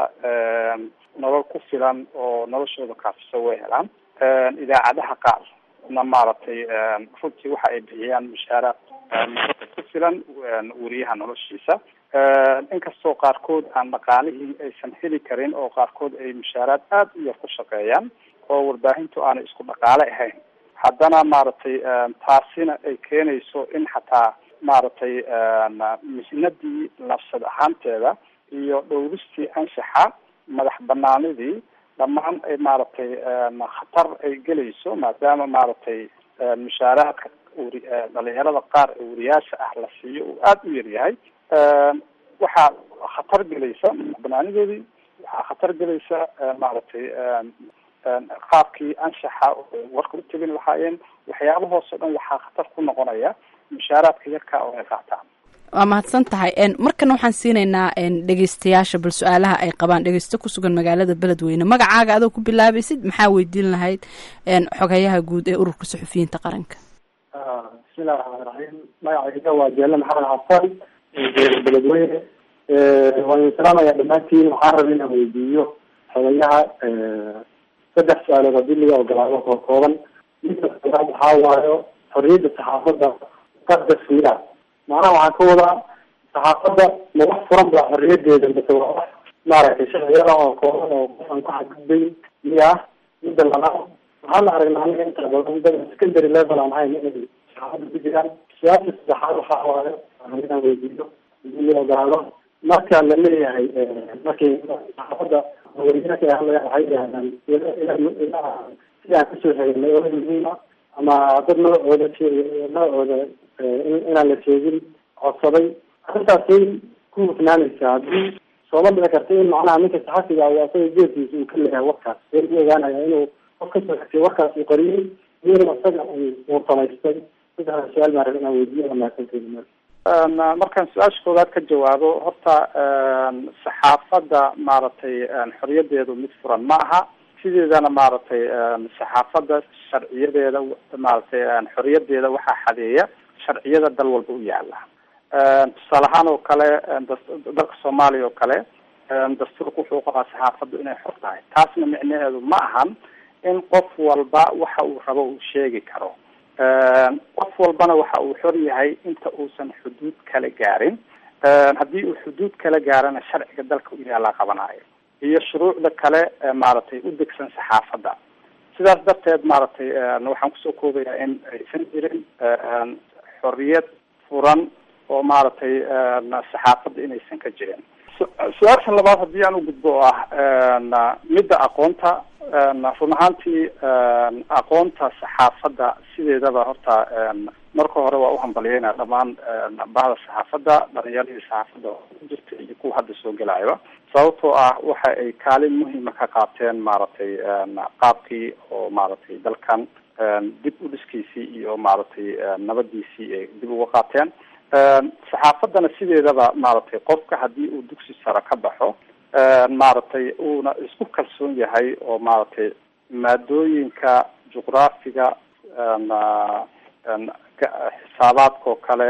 nolol ku filan oo noloshooda kaafisa way helaan idaacadaha qaar na maaragtay runtii waxa ay bixiyaan mushaaraad ku filan wariyaha noloshiisa inkastoo qaarkood aan dhaqaalihii aysan heli karin oo qaarkood ay mushaaraad aada u yar ku shaqeeyaan oo warbaahintu aanay isku dhaqaale ahayn haddana maaragtay taasina ay keenayso in xataa maaragtay mihnadii nafsad ahaanteeda iyo dhowristii anshaxa madax banaanidii dhammaan ay maaragtay khatar ay gelayso maadaama maaragtay mushaaraadka wri dhalinyarada qaar ee wariyaasha ah la siiyo uu aada u yaryahay waxaa khatar gelaysa banaanidoodii waxaa khatar gelaysa maaragtay qaabkii anshaxa warka u tegin lahaayeen waxyaabahoos oo dhan waxaa khatar ku noqonaya mushaaraadka yarka oo ay qaataan waa mahadsan tahay markana waxaan siinaynaa dhegeystayaasha bal su-aalaha ay qabaan dhegeysto kusugan magaalada beledweyne magacaaga adoo ku bilaabaysid maxaa weydiin lahayd xogayaha guud ee ururka suxufiyiinta qaranka bismillahi raxmaan raxiim magacayga waa jeele maxamed xasan beledweyne waan idin salaamaya dhammaantiin waxaan rabay inaan weydiiyo xogayaha saddex su-aalood haddii laga ogolaado koo kooban midka koobaad waxaa waayo xorriyadda saxaafadda qadas miya macnaha waxaan ka wadaa saxaafadda ma wax furan baa xorriyadeeda mase waa wax maaragtay sharciyada oo kooban oo qof aan ku xadgudbayn miya midda labaad waxaan aragnaa aniga inta badan dad secondary level aan ahayn inay saxaafadda ku jiraan su-aasha saddexaad waxaa waayo waxaan inaan weydiiyo hadii la ogolaado marka la leeyahay markay saxaafadda wariyaalka ay hadlayaan waxay yidhahdaan ilaa sidii aan kasoo hegnay oo muhiima ama dad magacooda magacooda inaan la sheegin codsaday arrintaasay ku hufnaanaysaa haddii sooma dhici karta in macnaha ninka saxafiga u asaga geesiisa uu ka leeyahay warkaas see u ogaanaya inuu qof kasoo xigtay warkaas uu qariyey iyadana isaga uu samaystay saddexda su-aal baan rabay inaan weydiiyo wanaagsanteeda markaan su-aasha koowaad ka jawaabo horta saxaafadda maaragtay xorriyadeedu mid furan ma aha sideedana maaragtay saxaafadda sharciyadeeda maaragtay xorriyadeeda waxaa xadeeya sharciyada dal walba u yaala tusaale ahaan oo kale dalka soomaaliya oo kale dastuurka wuxuu qabaa saxaafaddu inay xor tahay taasna micnaheedu ma ahan in qof walba waxa uu rabo uu sheegi karo qof walbana waxa uu xor yahay inta uusan xuduud kala gaarin haddii uu xuduud kala gaarana sharciga dalka u yaalaa qabanayo iyo shuruucda kale maaragtay u degsan saxaafadda sidaas darteed maaragtay waxaan kusoo koobayaa in aysan jirin xorriyad furan oo maaragtay saxaafadda inaysan ka jirin su-aasha labaad haddii aan u gudbo oo ah midda aqoonta run ahaantii aqoonta saxaafadda sideedaba horta marka hore waa uhambaliyeyna dhammaan bahda saxaafadda dhalinyaradii saxaafadda ku jirta iyo kuwa hadda soo gelayaba sababtoo ah waxa ay kaalin muhiima ka qaateen maaragtay qaabkii oo maaragtay dalkan dib u dhiskiisii iyo maaragtay nabadiisii ay dib uga qaateen saxaafaddana sideedaba maaragtay qofka haddii uu dugsi sare ka baxo maaragtay uuna isku kalsoon yahay oo maaragtay maadooyinka juqraafiga xisaabaadkao kale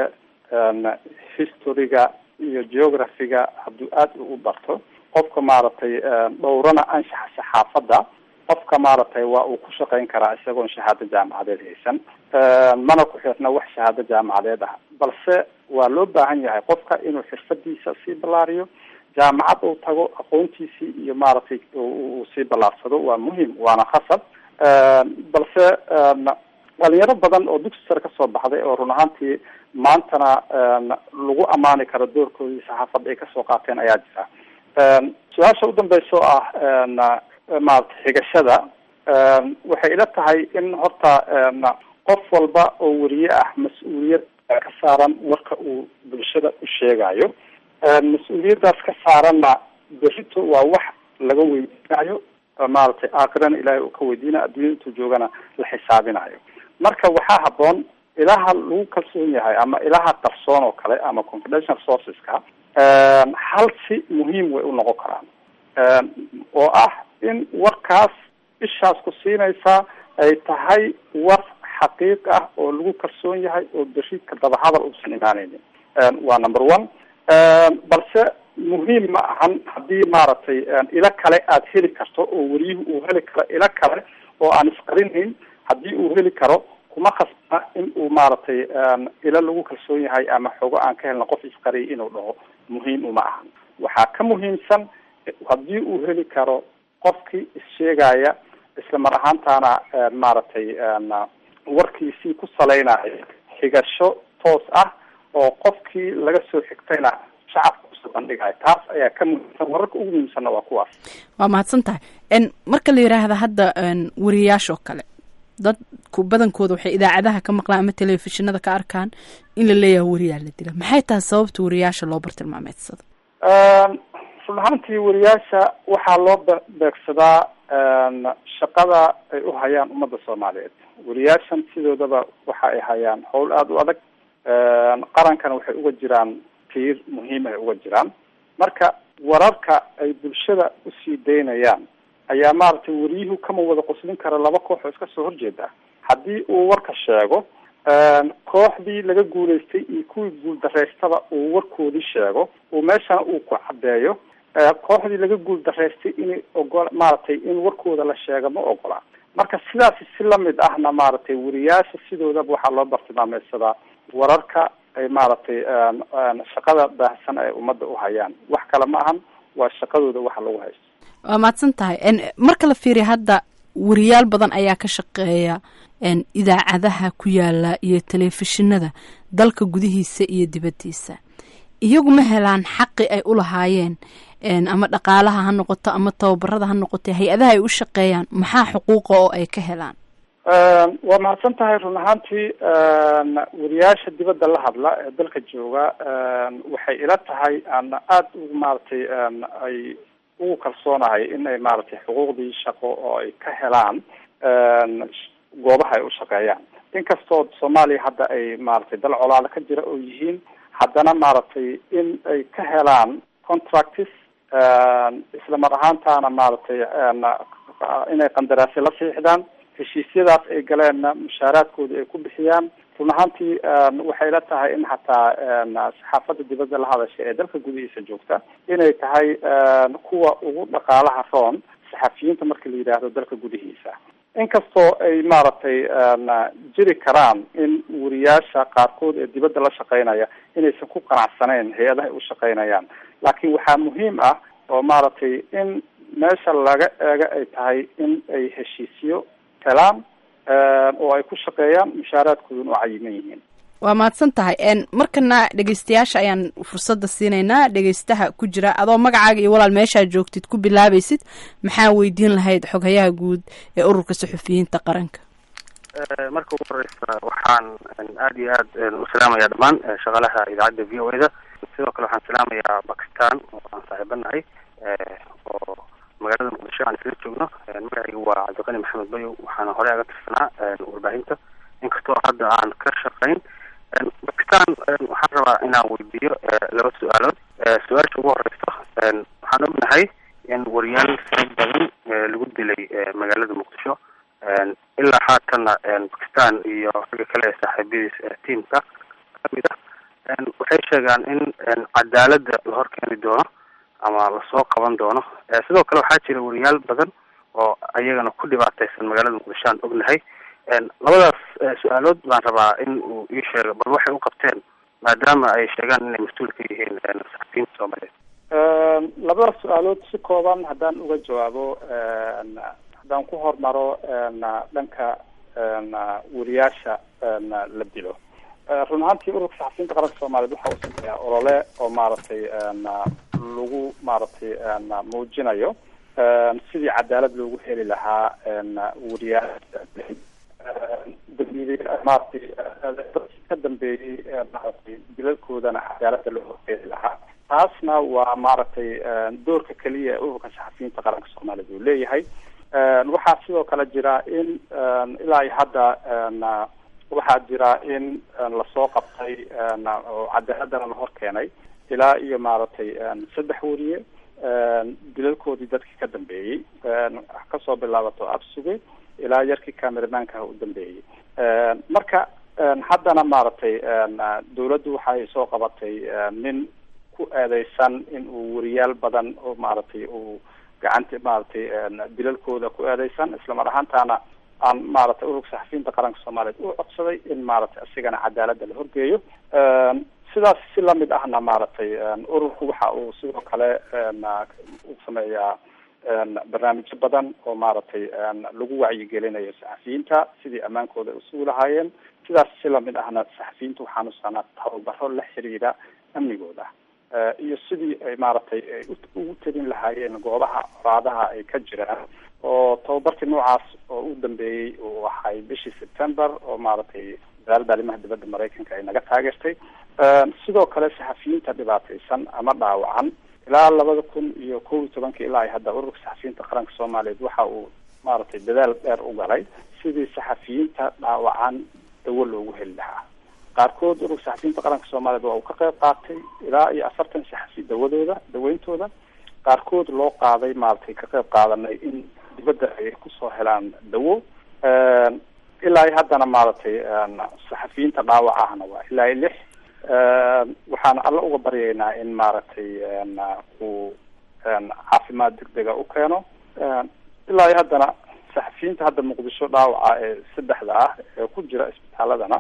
historyga iyo geographyga hadduu aada u barto qofka maaragtay dhowrana anshaxa saxaafadda qofka maaragtay waa uu ku shaqeyn karaa isagoon shahaado jaamacadeed haysan mana ku xirna wax shahaado jaamacadeed ah balse waa loo baahan yahay qofka inuu xirfadiisa sii ballaariyo jaamacad uu tago aqoontiisii iyo maaragtay uu sii ballaarsado waa muhim waana khasab balse dhalinyaro badan oo dugsi sare kasoo baxday oo run ahaantii maantana lagu ammaani karo doorkoodii saxaafadda ay kasoo qaateen ayaa jira su-aasha u dambeysa oo ah maarata xigashada waxay ila tahay in horta qof walba oo weriye ah mas-uuliyad ka saaran warka uu bulshada u sheegayo mas-uuliyaddaas ka saaranna berito waa wax laga weydiinayo maaragtay aakhirana ilaahay uu ka weydiinayo adduunya intuu joogana la xisaabinayo marka waxaa haboon ilaha lagu kalsoon yahay ama ilaha qarsoon oo kale ama confidential sourceska hal si muhiim way u noqon karaan oo ah in warkaas ishaas ku siinaysaa ay tahay war xaqiiq ah oo lagu kalsoon yahay oo beri ka daba hadal uusan imaaneynin waa number one balse muhiim ma ahan haddii maaragtay ilo kale aada heli karto oo weriyuhu uu heli karo ilo kale oo aan isqarinayn haddii uu heli karo kuma khasbana in uu maaragtay ilo lagu kalsoon yahay ama xogo aan ka helna qof isqariyay inuu dhaho muhiim uma ahan waxaa ka muhiimsan haddii uu heli karo qofkii issheegaya isla mar ahaantaana maaragtay warkiisii ku salaynayo xigasho toos ah oo qofkii laga soo xigtayna shacabka usoo bandhigayo taas ayaa ka muhiimsan wararka ugu muhiimsanna waa kuwaas waa mahadsan tahay marka la yidhaahda hadda wariyayaashoo kale dadku badankooda waxay idaacadaha ka maqlaan ama telefishinada ka arkaan in la leeyahay wariyaa la dila maxay tahay sababta wariyayaasha loo bartilmaameedsado run ahaantii wariyaasha waxaa loo beegsadaa shaqada ay u hayaan ummadda soomaaliyeed wariyaashan sidoodaba waxa ay hayaan howl aada u adag qarankana waxay uga jiraan tiir muhiim ay uga jiraan marka wararka ay bulshada usii daynayaan ayaa maaragtay wariyuhu kama wada qoslin kara laba koox oo iska soo horjeeda haddii uu warka sheego kooxdii laga guulaystay iyo kuwii guuldaraystaba uu warkoodii sheego uu meeshana uu ku caddeeyo kooxdii laga guuldaraystay inay ogo maaragtay in warkooda la sheega ma ogola marka sidaasi si lamid ahna maaragtay wariyaasha sidoodaba waxaa loo bartilmaameysadaa wararka ay maaragtay shaqada baahsan ay ummadda u hayaan wax kale ma ahan waa shaqadooda waxa lagu haysto waa mahadsan tahay marka la fiiriya hadda wariyaal badan ayaa ka shaqeeya idaacadaha ku yaala iyo telefishinada dalka gudihiisa iyo dibaddiisa iyagu ma helaan xaqi ay u lahaayeen ama dhaqaalaha ha noqoto ama tababarada ha noqoto hay-adaha ay u shaqeeyaan maxaa xuquuqa oo ay ka helaan waa mahadsan tahay run ahaantii wariyaasha dibadda la hadla ee dalka jooga waxay ila tahay aan aada ugu maaragtay ay ugu kalsoonahay in ay maaragtay xuquuqdii shaqo oo ay ka helaan goobaha ay u shaqeeyaan inkastoo soomaaliya hadda ay maaragtay dal colaada ka jira oo yihiin haddana maaragtay in ay ka helaan contractis isla mar ahaantaana maaragtay inay qandaraasyo la siixdaan heshiisyadaas ay galeenna mushaaraadkooda ay ku bixiyaan run ahaantii waxay la tahay in hataa saxaafadda dibadda la hadasha ee dalka gudihiisa joogta inay tahay kuwa ugu dhaqaalaha roon saxafiyiinta marka la yidhaahdo dalka gudihiisa inkastoo ay maaragtay jiri karaan in wariyaasha qaarkood ee dibadda la shaqeynaya inaysan ku qanacsanayn hay-adaha ay u shaqeynayaan laakiin waxaa muhiim ah oo maaragtay in meesha laga eega ay tahay in ay heshiisyo helaan oo ay ku shaqeeyaan mushaaraadkooduna oo cayiman yihiin waa mahadsan tahay markana dhegeystayaasha ayaan fursadda siinaynaa dhegeystaha ku jira adoo magacaaga iyo walaal meeshaa joogtid ku bilaabaysid maxaa weydiin lahayd xoghayaha guud ee ururka saxufiyiinta qaranka marka ugu horeysa waxaan aada iyo aad u salaamaya dhammaan shaqaalaha idaacadda v o a da sidoo kale waxaan salaamayaa bakistan oo aan saaxiibanahay oo magaalada muqdisho aan isla joogno magacaygu waa cabdiqani maxamed bayow waxaana horey aga tirsanaa warbaahinta inkastoo hadda aan ka shaqayn bakistan waxaan rabaa inaan weydiiyo laba su-aalood su-aasha ugu horeysa waxaan ognahay in wariyaal fara badan lagu dilay magaalada muqdisho ilaa haatanna bakistan iyo ragga kale ee saaxiibadiis tiamka kamid ah waxay sheegaan in cadaaladda la hor keeni doono ama lasoo qaban doono sidoo kale waxaa jira wariyaal badan oo ayagana ku dhibaateysan magaalada muqdisho aan ognahay labadaas su-aalood baan rabaa in uu ii sheego bal waxay u qabteen maadaama ay sheegaan inay mas-uul ka yihiin saxafiyiinta soomaaliyeed labadaas su-aalood si kooban haddaan uga jawaabo haddaan ku hormaro dhanka wariyaasha la dilo run ahaantii ururka saxafiyiinta qaranka soomaaliyeed waxa uu sameeyaa olole oo maaragtay lagu maaragtay muujinayo sidii cadaalad loogu heli lahaa wariyaasha dambiili maaragtay ka dambeeyey maaragtay dilalkoodana cadaaladda loo horkeedi lahaa taasna waa maaragtay doorka keliya ee ururka saxafiyiinta qaranka soomaaliyeed uu leeyahay waxaa sidoo kale jira in ilaa iyo hadda waxaa jira in lasoo qabtay oo cadaaladana la hor keenay ilaa iyo maaragtay saddex wariye dilalkoodii dadkii ka dambeeyey kasoo bilaabato absuge ilaa yarkii cameramanka u dambeeyey marka haddana maaragtay dawladdu waxay soo qabatay nin ku eedeysan in uu wariyaal badan oo maaragtay uu gacanta maaragtay dilalkooda ku eedeysan islamar ahaantaana aan maaragtay ururka saxafiyiinta qaranka soomaaliyeed u codsaday in maaragtay isigana cadaaladda la horgeeyo sidaas si lamid ahna maaragtay ururku waxa uu sidoo kale u sameeyaa barnaamijyo badan oo maaragtay lagu wacyigelinayo saxafiyiinta sidii ammaankooda usugi lahaayeen sidaas si lamid ahna saxafiyiinta waxaan usanaa tababaro la xiriira amnigooda iyo sidii ay maaragtay ugu telin lahaayeen goobaha colaadaha ay ka jiraan oo tababarkii noocaas oo u dambeeyey uu ahay bishii september oo maaragtay wasaaradda arrimaha dibadda maraykanka ay naga taageertay sidoo kale saxafiyiinta dhibaataysan ama dhaawacan ilaa labada kun iyo kow iyo tobankii ilaa hadda ururka saxafiyiinta qaranka soomaaliyeed waxa uu maaragtay dadaal dheer u galay sidii saxafiyiinta dhaawacan dawo loogu heli lahaa qaarkood ururka saxafiyiinta qaranka soomaaliyeed waa uu ka qayb qaatay ilaa iyo afartan saxafi dawadooda daweyntooda qaarkood loo qaaday maaragtay ka qayb qaadanay in dibadda ay kusoo helaan dawo ilaa iyo haddana maaragtay saxafiyiinta dhaawac ahna waa ilaa iyo lix waxaan alla uga baryaynaa in maaragtay uu caafimaad degdega u keeno ilaa iyo haddana saxafiyiinta hadda muqdisho dhaawaca ee saddexda ah ee ku jira isbitaaladana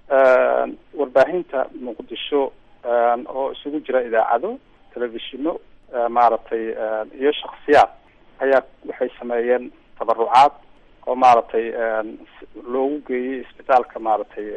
warbaahinta muqdisho oo isugu jira idaacado telefishino maaragtay iyo shaksiyaad ayaa waxay sameeyeen tabarucaad oo maaragtay loogu geeyey isbitaalka maaragtay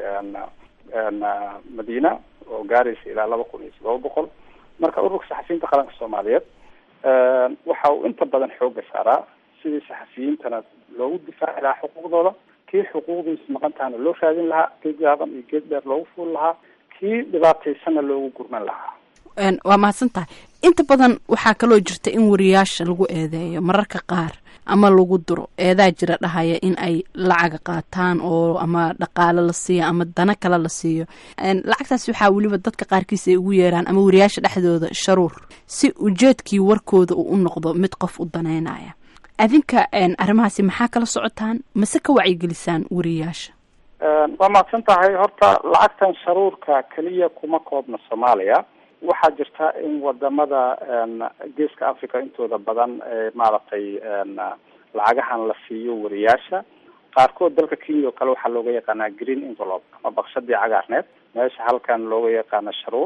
madiina oo gaaraysa ilaa laba kun iyo todoba boqol marka ururka saxafiyiinta qaranka soomaaliyeed waxa uu inta badan xooga saaraa sidii saxafiyiintana loogu difaaci lahaa xuquuqdooda kii xuquuqdiisa maqantahana loo raadin lahaa geed gaaban iyo geed dheer loogu fuuli lahaa kii dhibaataysanna loogu gurman lahaa waa mahadsan tahay inta badan waxaa kaloo jirta in wariyaasha lagu eedeeyo mararka qaar ama lagu duro eedaa jira dhahaya in ay lacaga qaataan oo ama dhaqaale la siiyo ama dana kale la siiyo lacagtaas waxaa weliba dadka qaarkiis ay ugu yeeraan ama wariyaasha dhexdooda sharuur si ujeedkii warkooda uu u noqdo mid qof u daneynaya adinka arrimahaasi maxaa kala socotaan mase ka wacyigelisaan wariyaasha waa mahadsan tahay horta lacagtan sharuurka keliya kuma koobna soomaaliya waxaa jirta in wadamada geeska africa intooda badan maaragtay lacagahan la siiyo wariyaasha qaarkood dalka kenya oo kale waxaa looga yaqaanaa green envelope ama bakshadii cagaarneed meesha halkan looga yaqaana sharuur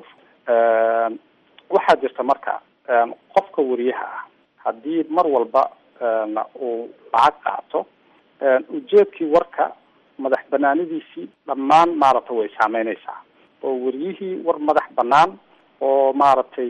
waxaa jirta marka qofka wariyaha ah haddii mar walba uu lacag qaato ujeedkii warka madax banaanidiisii dhammaan maaragtay way saameyneysaa oo weriyihii war madax banaan oo maaragtay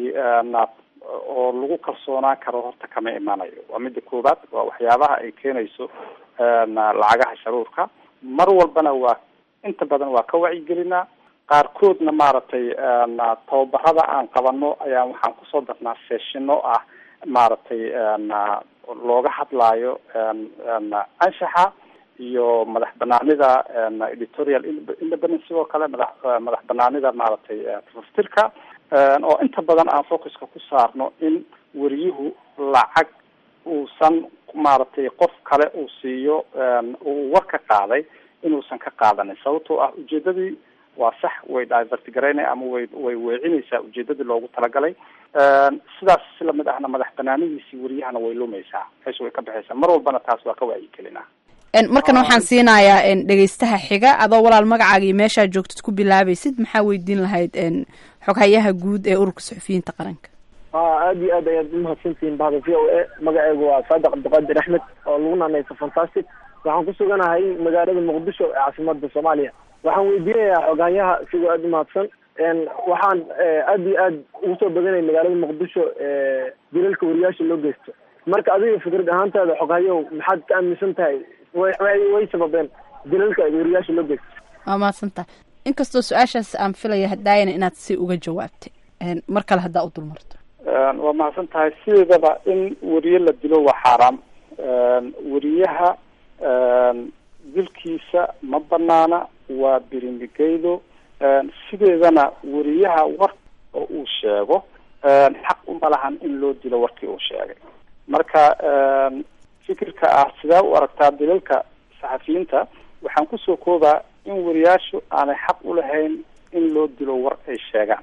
oo lagu kalsoonaan karo horta kama imanayo waa midda koowaad waa waxyaabaha ay keenayso lacagaha sharuurka mar walbana waa inta badan waa ka wacyigelinaa qaarkoodna maaragtay tababarada aan qabano ayaa waxaan kusoo darnaa seeshino ah maaragtay looga hadlaayo anshaxa iyo madax banaanida editorial independence sidoo kale madax madax banaanida maaragtay tafaftirka oo inta badan aan focuska ku saarno in weriyuhu lacag uusan maaragtay qof kale uu siiyo uu war ka qaaday inuusan ka qaadanin sababtoo ah ujeedadii waa sax way divert garaynaya ama way way weecinaysaa ujeedadii loogu talagalay sidaas si lamid ahna madax banaanidiisii weriyahana way lumaysaa meesha way ka baxaysaa mar walbana taas waa ka wacyigelinaa markan waxaan siinayaa dhegeystaha xiga adoo walaal magacaaga iyo meeshaa joogtid ku bilaabaysid maxaa weydiin lahayd xoghayaha guud ee ururka suxufiyiinta qaranka aad iyo aad ayaad umahadsantihiin bahda v o a magaceygu waa saadiq cabdiqaadir axmed oo lagu naanaysa fantastic waxaan ku suganahay magaalada muqdisho ee caasimada soomaaliya waxaan weydiinayaa xoghayaha sigoo aada umahadsan waxaan aad iyo aad ugu soo badanay magaalada muqdisho dilalka wariyaasha loo geysto marka adiga fikrad ahaantaada xoghayahu maxaad ka aaminsan tahay way way sababeen dilalka wariyaasha loo geysto waa mahadsantaha inkastoo su-aashaas aan filaya hadaayana inaad si uga jawaabtay mar kale haddaa u dulmarto waa mahadsan tahay sideedaba in weriye la dilo waa xaaraam weriyaha dilkiisa ma banaana waa birimigeydo sideedana weriyaha war oo uu sheego xaq uma lahan in loo dilo warkii uu sheegay marka fikirka ah sidee u aragtaa dilalka saxafiyiinta waxaan kusoo koobaa in weriyaashu aanay xaq ulahayn in loo dilo war ay sheegaan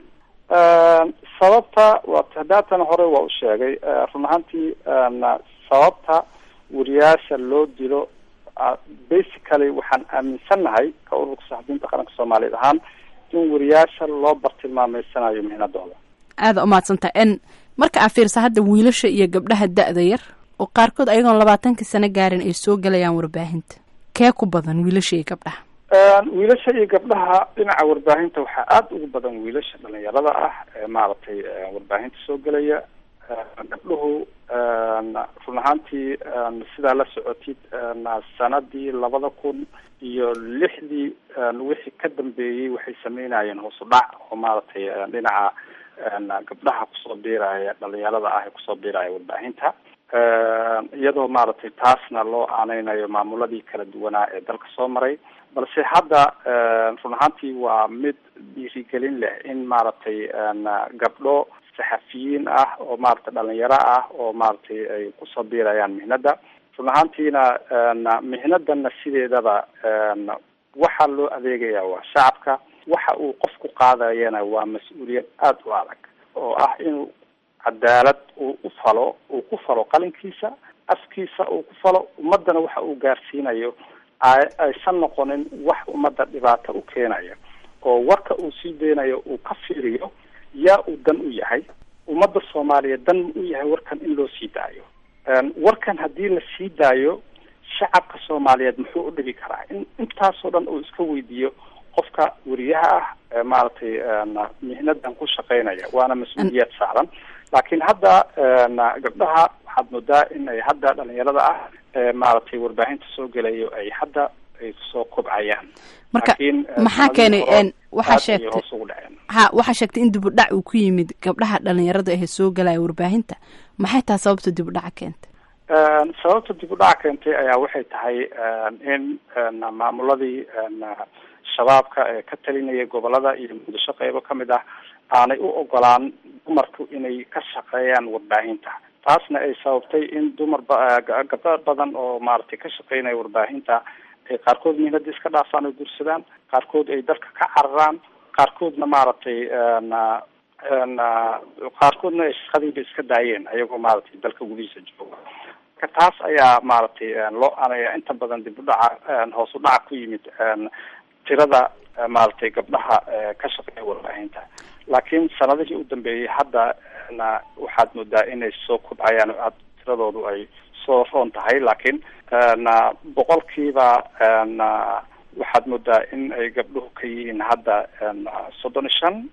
sababta waa hadaatan hore waa u sheegay run ahaantii sababta weriyaasha loo dilo basically waxaan aaminsannahay ka ururka saxafiyiinta qaranka soomaaliyeed ahaan in weriyaasha loo bartilmaameysanayo mihnadooda aada umahadsantaha n marka aa fiirsa hadda wiilasha iyo gabdhaha da-da yar oo qaarkood ayagoon labaatankii sano gaarin ay soo gelayaan warbaahinta kee ku badan wiilasha iyo gabdhaha wiilasha iyo gabdhaha dhinaca warbaahinta waxaa aada ugu badan wiilasha dhalinyarada ah ee maaragtay warbaahinta soo gelaya gabdhuhu run ahaantii sidaa la socotid sanadii labada kun iyo lixdii wixii ka dambeeyey waxay sameynayeen hoos u dhac oo maaragtay dhinaca gabdhaha kusoo biiraya dhalinyarada ah ee kusoo biiraya warbaahinta iyadoo maaragtay taasna loo aaneynayo maamuladii kala duwanaa ee dalka soo maray balse hadda run ahaantii waa mid dhiirigelin leh in maaragtay gabdho saxafiyiin ah oo maaragtay dhalinyaro ah oo maaragtay ay kusoo biirayaan mihnada run ahaantiina mihnadanna sideedaba waxaa loo adeegaya waa shacabka waxa uu qofku qaadayana waa mas-uuliyad aada u adag oo ah inuu cadaalad uu u falo uu ku falo qalinkiisa afkiisa uu ku falo ummadana waxa uu gaarsiinayo aysan noqonin wax ummadda dhibaato u keenaya oo warka uu sii deynayo uu ka fiiriyo yaa uu dan u yahay ummadda soomaaliyeed dan u yahay warkan in loo sii daayo warkan haddii la sii daayo shacabka soomaaliyeed muxuu u dhigi karaa in intaasoo dhan uu iska weydiiyo qofka weriyaha ah ee maaragtay mihnadan ku shaqeynaya waana mas-uuliyad saaran laakiin hadda gabdhaha waxaad moodaa in ay hadda dhalinyarada ah ee maaragtay warbaahinta soo gelayo ay hadda ay soo kobcayaan marka maxaa keenay waxaa sheegtay ha waxaa sheegtay in dibudhac uu ku yimid gabdhaha dhalinyarada ahee soo galaya warbaahinta maxay tahay sababta dibudhaca keentay sababta dib u dhaca keentay ayaa waxay tahay in maamuladii shabaabka ee ka talinaya gobolada iyo muqdisho qeybo kamid ah aanay u ogolaan dumarku inay ka shaqeeyaan warbaahinta taasna ay sababtay in dumar gabdho badan oo maaragtay ka shaqeynaya warbaahinta ay qaarkood mihnada iska dhaafaan oo gursadaan qaarkood ay dalka ka cararaan qaarkoodna maaragtay qaarkoodna ay shaqadiiba iska daayeen ayagoo maaragtay dalka gudihiisa jooga marka taas ayaa maaragtay loo anaya inta badan dib u dhaca hoos u dhaca ku yimid tirada maaragtay gabdhaha ka shaqeeya warbaahinta laakiin sanadihii u dambeeyey hadda waxaad moodaa inay soo kobcayaan oo aad tiradoodu ay soo roon tahay laakiin boqolkiiba waxaad moodaa in ay gabdhuhu ka yihiin hadda soddon iyo shan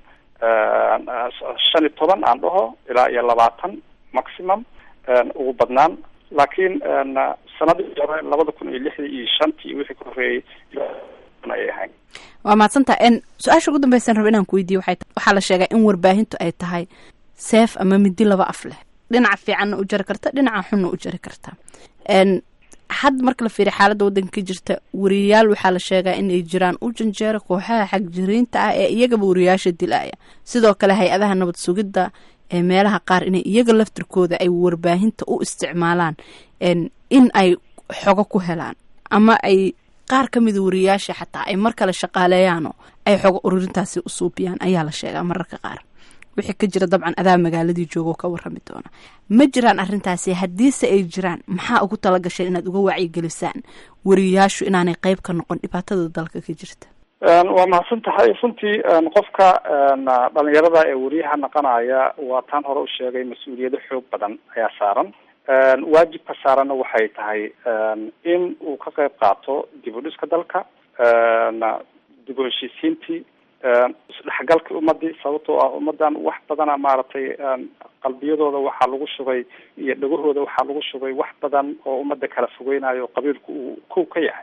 shan iyo toban aan dhaho ilaa iyo labaatan maximum ugu badnaan laakiin sanadii hore labada kun iyo lixdii iyo shantii wixii ka horreeyey ayay ahayn waa mahadsantaha n su-aasha ugu dambaysan raba inaan ku weydiiye waxay tahay waxaa la sheegaa in warbaahintu ay tahay seef ama midi laba af leh dhinaca fiicanna u jari karta dhinaca xunna u jari karta n had marka la fiiriya xaaladda waddanka ka jirta wariyayaal waxaa la sheegaa inay jiraan u janjeera kooxaha xagjiriinta ah ee iyagaba wariyayaasha dilaya sidoo kale hay-adaha nabad sugidda ee meelaha qaar inay iyaga laftirkooda ay warbaahinta u isticmaalaan in ay xogo ku helaan ama ay qaar ka mida wariyayaasha xataa ay mar kale shaqaaleeyaanoo ay xogo ururintaasi u suubiyaan ayaa la sheegaa mararka qaar wixii ka jira dabcan adaa magaaladii joogo ka warrami doona ma jiraan arrintaasi haddiise ay jiraan maxaa ugu tala gasheen inaad uga wacyigelisaan wariyayaashu inaanay qeyb ka noqon dhibaatada dalka ka jirta waa mahadsan tahay runtii qofka dhalinyarada ee wariyaha naqanaya waa taan hore u sheegay mas-uuliyado xoog badan ayaa saaran waajibka saaranna waxay tahay in uu ka qeyb qaato dib u dhiska dalka dib u heshiisiintii isdhexgalkii ummadii sababtoo ah ummadan wax badana maaragtay qalbiyadooda waxaa lagu shubay iyo dhagahooda waxaa lagu shubay wax badan oo ummadda kala fogeynayo qabiilku uu kow ka yahay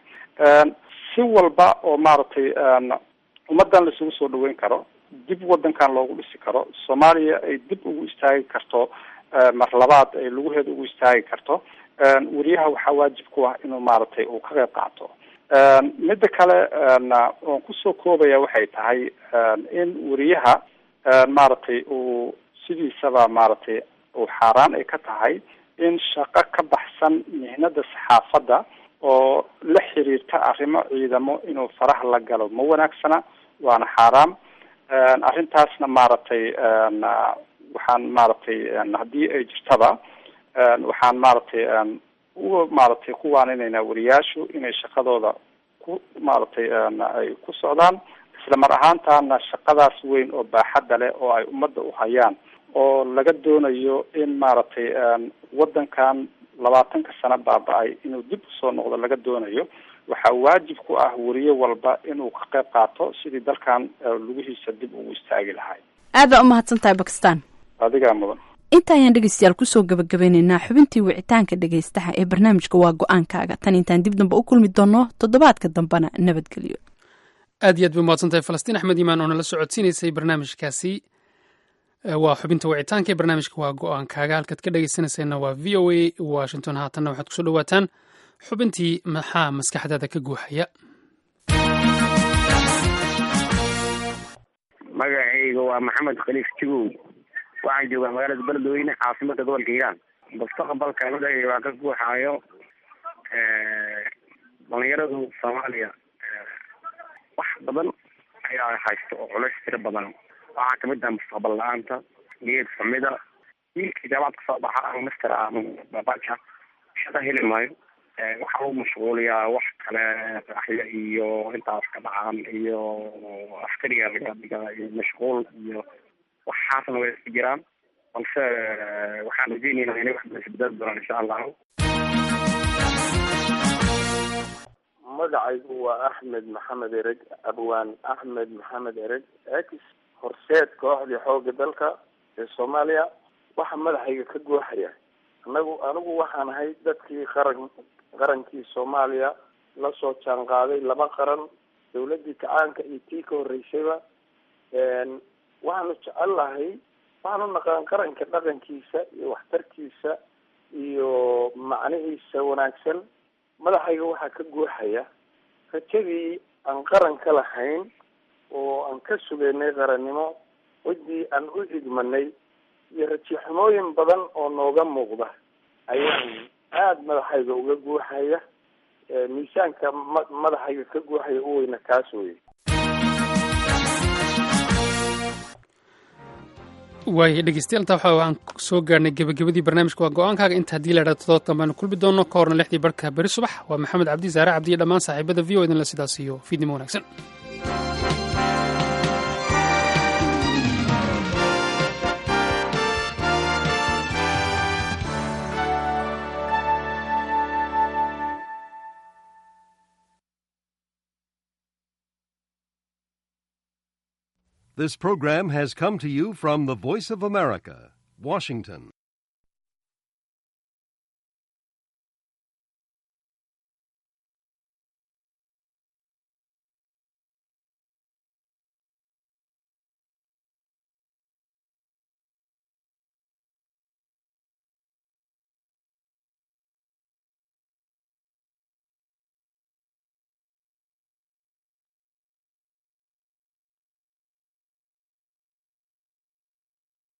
si walba oo maaragtay ummadan laisugu soo dhaweyn karo dib wadankan loogu dhisi karo soomaaliya ay dib ugu istaagi karto mar labaad ay lugaheeda ugu istaagi karto wariyaha waxaa waajib ku ah inuu maaragtay uu ka qeyb qaato midda kale oon kusoo koobaya waxay tahay in wariyaha maaragtay uu sidiisaba maaragtay uu xaaraan ay ka tahay in shaqo ka baxsan mihnada saxaafadda oo la xiriirta arrimo ciidamo inuu faraha la galo ma wanaagsana waana xaaraam arrintaasna maaragtay waxaan maaragtay haddii ay jirtaba waxaan maaragtay u maaragtay ku waaninaynaa wariyaashu inay shaqadooda ku maaragtay ay ku socdaan isla mar ahaantaana shaqadaas weyn oo baaxadda leh oo ay ummadda u hayaan oo laga doonayo in maaragtay waddankan labaatanka sano baaba-ay inuu dib usoo noqdo laga doonayo waxaa waajib ku ah wariye walba inuu ka qayb qaato sidii dalkan lugihiisa dib ugu istaagi lahay aad baa u mahadsan tahay bakistan adigaa mudan inta ayaan dhegeystayaal kusoo gabagabeyneynaa xubintii wicitaanka dhegeystaha ee barnaamijka waa go-aankaaga tan intaan dib dambe u kulmi doono toddobaadka dambena nabadgelyo aad iyo aad bay umahadsan tahay falastiin axmed imaan oo nala socodsiinaysay barnaamijkaasi waa xubinta wicitaanka ee barnaamijka waa go-aankaaga halkaad ka dhegeysanayseena waa v o a washington haatanna waxaad kusoo dhawaataan xubintii maxaa maskaxdaada ka guuxaya magacayga waa maxamed khaliif jigow waxaan joogaa magaalada beledweyne caasimada gobolka hiiraan mustaqbalka magacayga waa ka guuxaayo dhalinyaradu soomaaliya wax badan ayaa haysta oo culays tiro badan waxaa kamid ah mustaqbal la-aanta niyad xumida wiilkii jaamacad kasoo baxa ama master ama babaja shaqo heli maayo waxaa lagu mashquuliyaa wax kale raaxyo iyo intaas ka dhacaan iyo askariga laga dhiga iyo mashquul iyo waxaasna way iska jiraan balse waxaan rajeyneynaa inay wax badan isbedeli doonaan insha allahu magacaygu waa axmed maxamed ereg abwaan axmed maxamed ereg ex horseed kooxdii xooga dalka ee soomaaliya waxaa madaxayga ka guuxaya anagu anigu waxaan ahay dadkii qaran qarankii soomaaliya lasoo jaan qaaday laba qaran dawladii kacaanka iyo tii ka horeysayba waxaanu jecel lahay waxaanu naqaan qaranka dhaqankiisa iyo waxtarkiisa iyo macnihiisa wanaagsan madaxayga waxaa ka guuxaya rajadii aan qaran ka lahayn oo aan ka sugaynay qarannimo cidii aan u idmanay iyo rajaxumooyin badan oo nooga muuqda ayaan aada madaxayga uga guuxaya miisaanka ma madaxayga ka guuxaya u weyna kaas weye waaya dhegeystayaal intaa waxa aan soo gaarhnay gebagabadii barnaamijka waa go-aankaaga inta haddii la idhahdo todobaadkan baanu kulmi doono ka horna lixdii barhka beri subax waa maxamed cabdi saare cabdi iyo dhammaan saaxiibada v o idinla sidaas iyo fiidnimo wanaagsan This program has come to you from the Voice of America, Washington.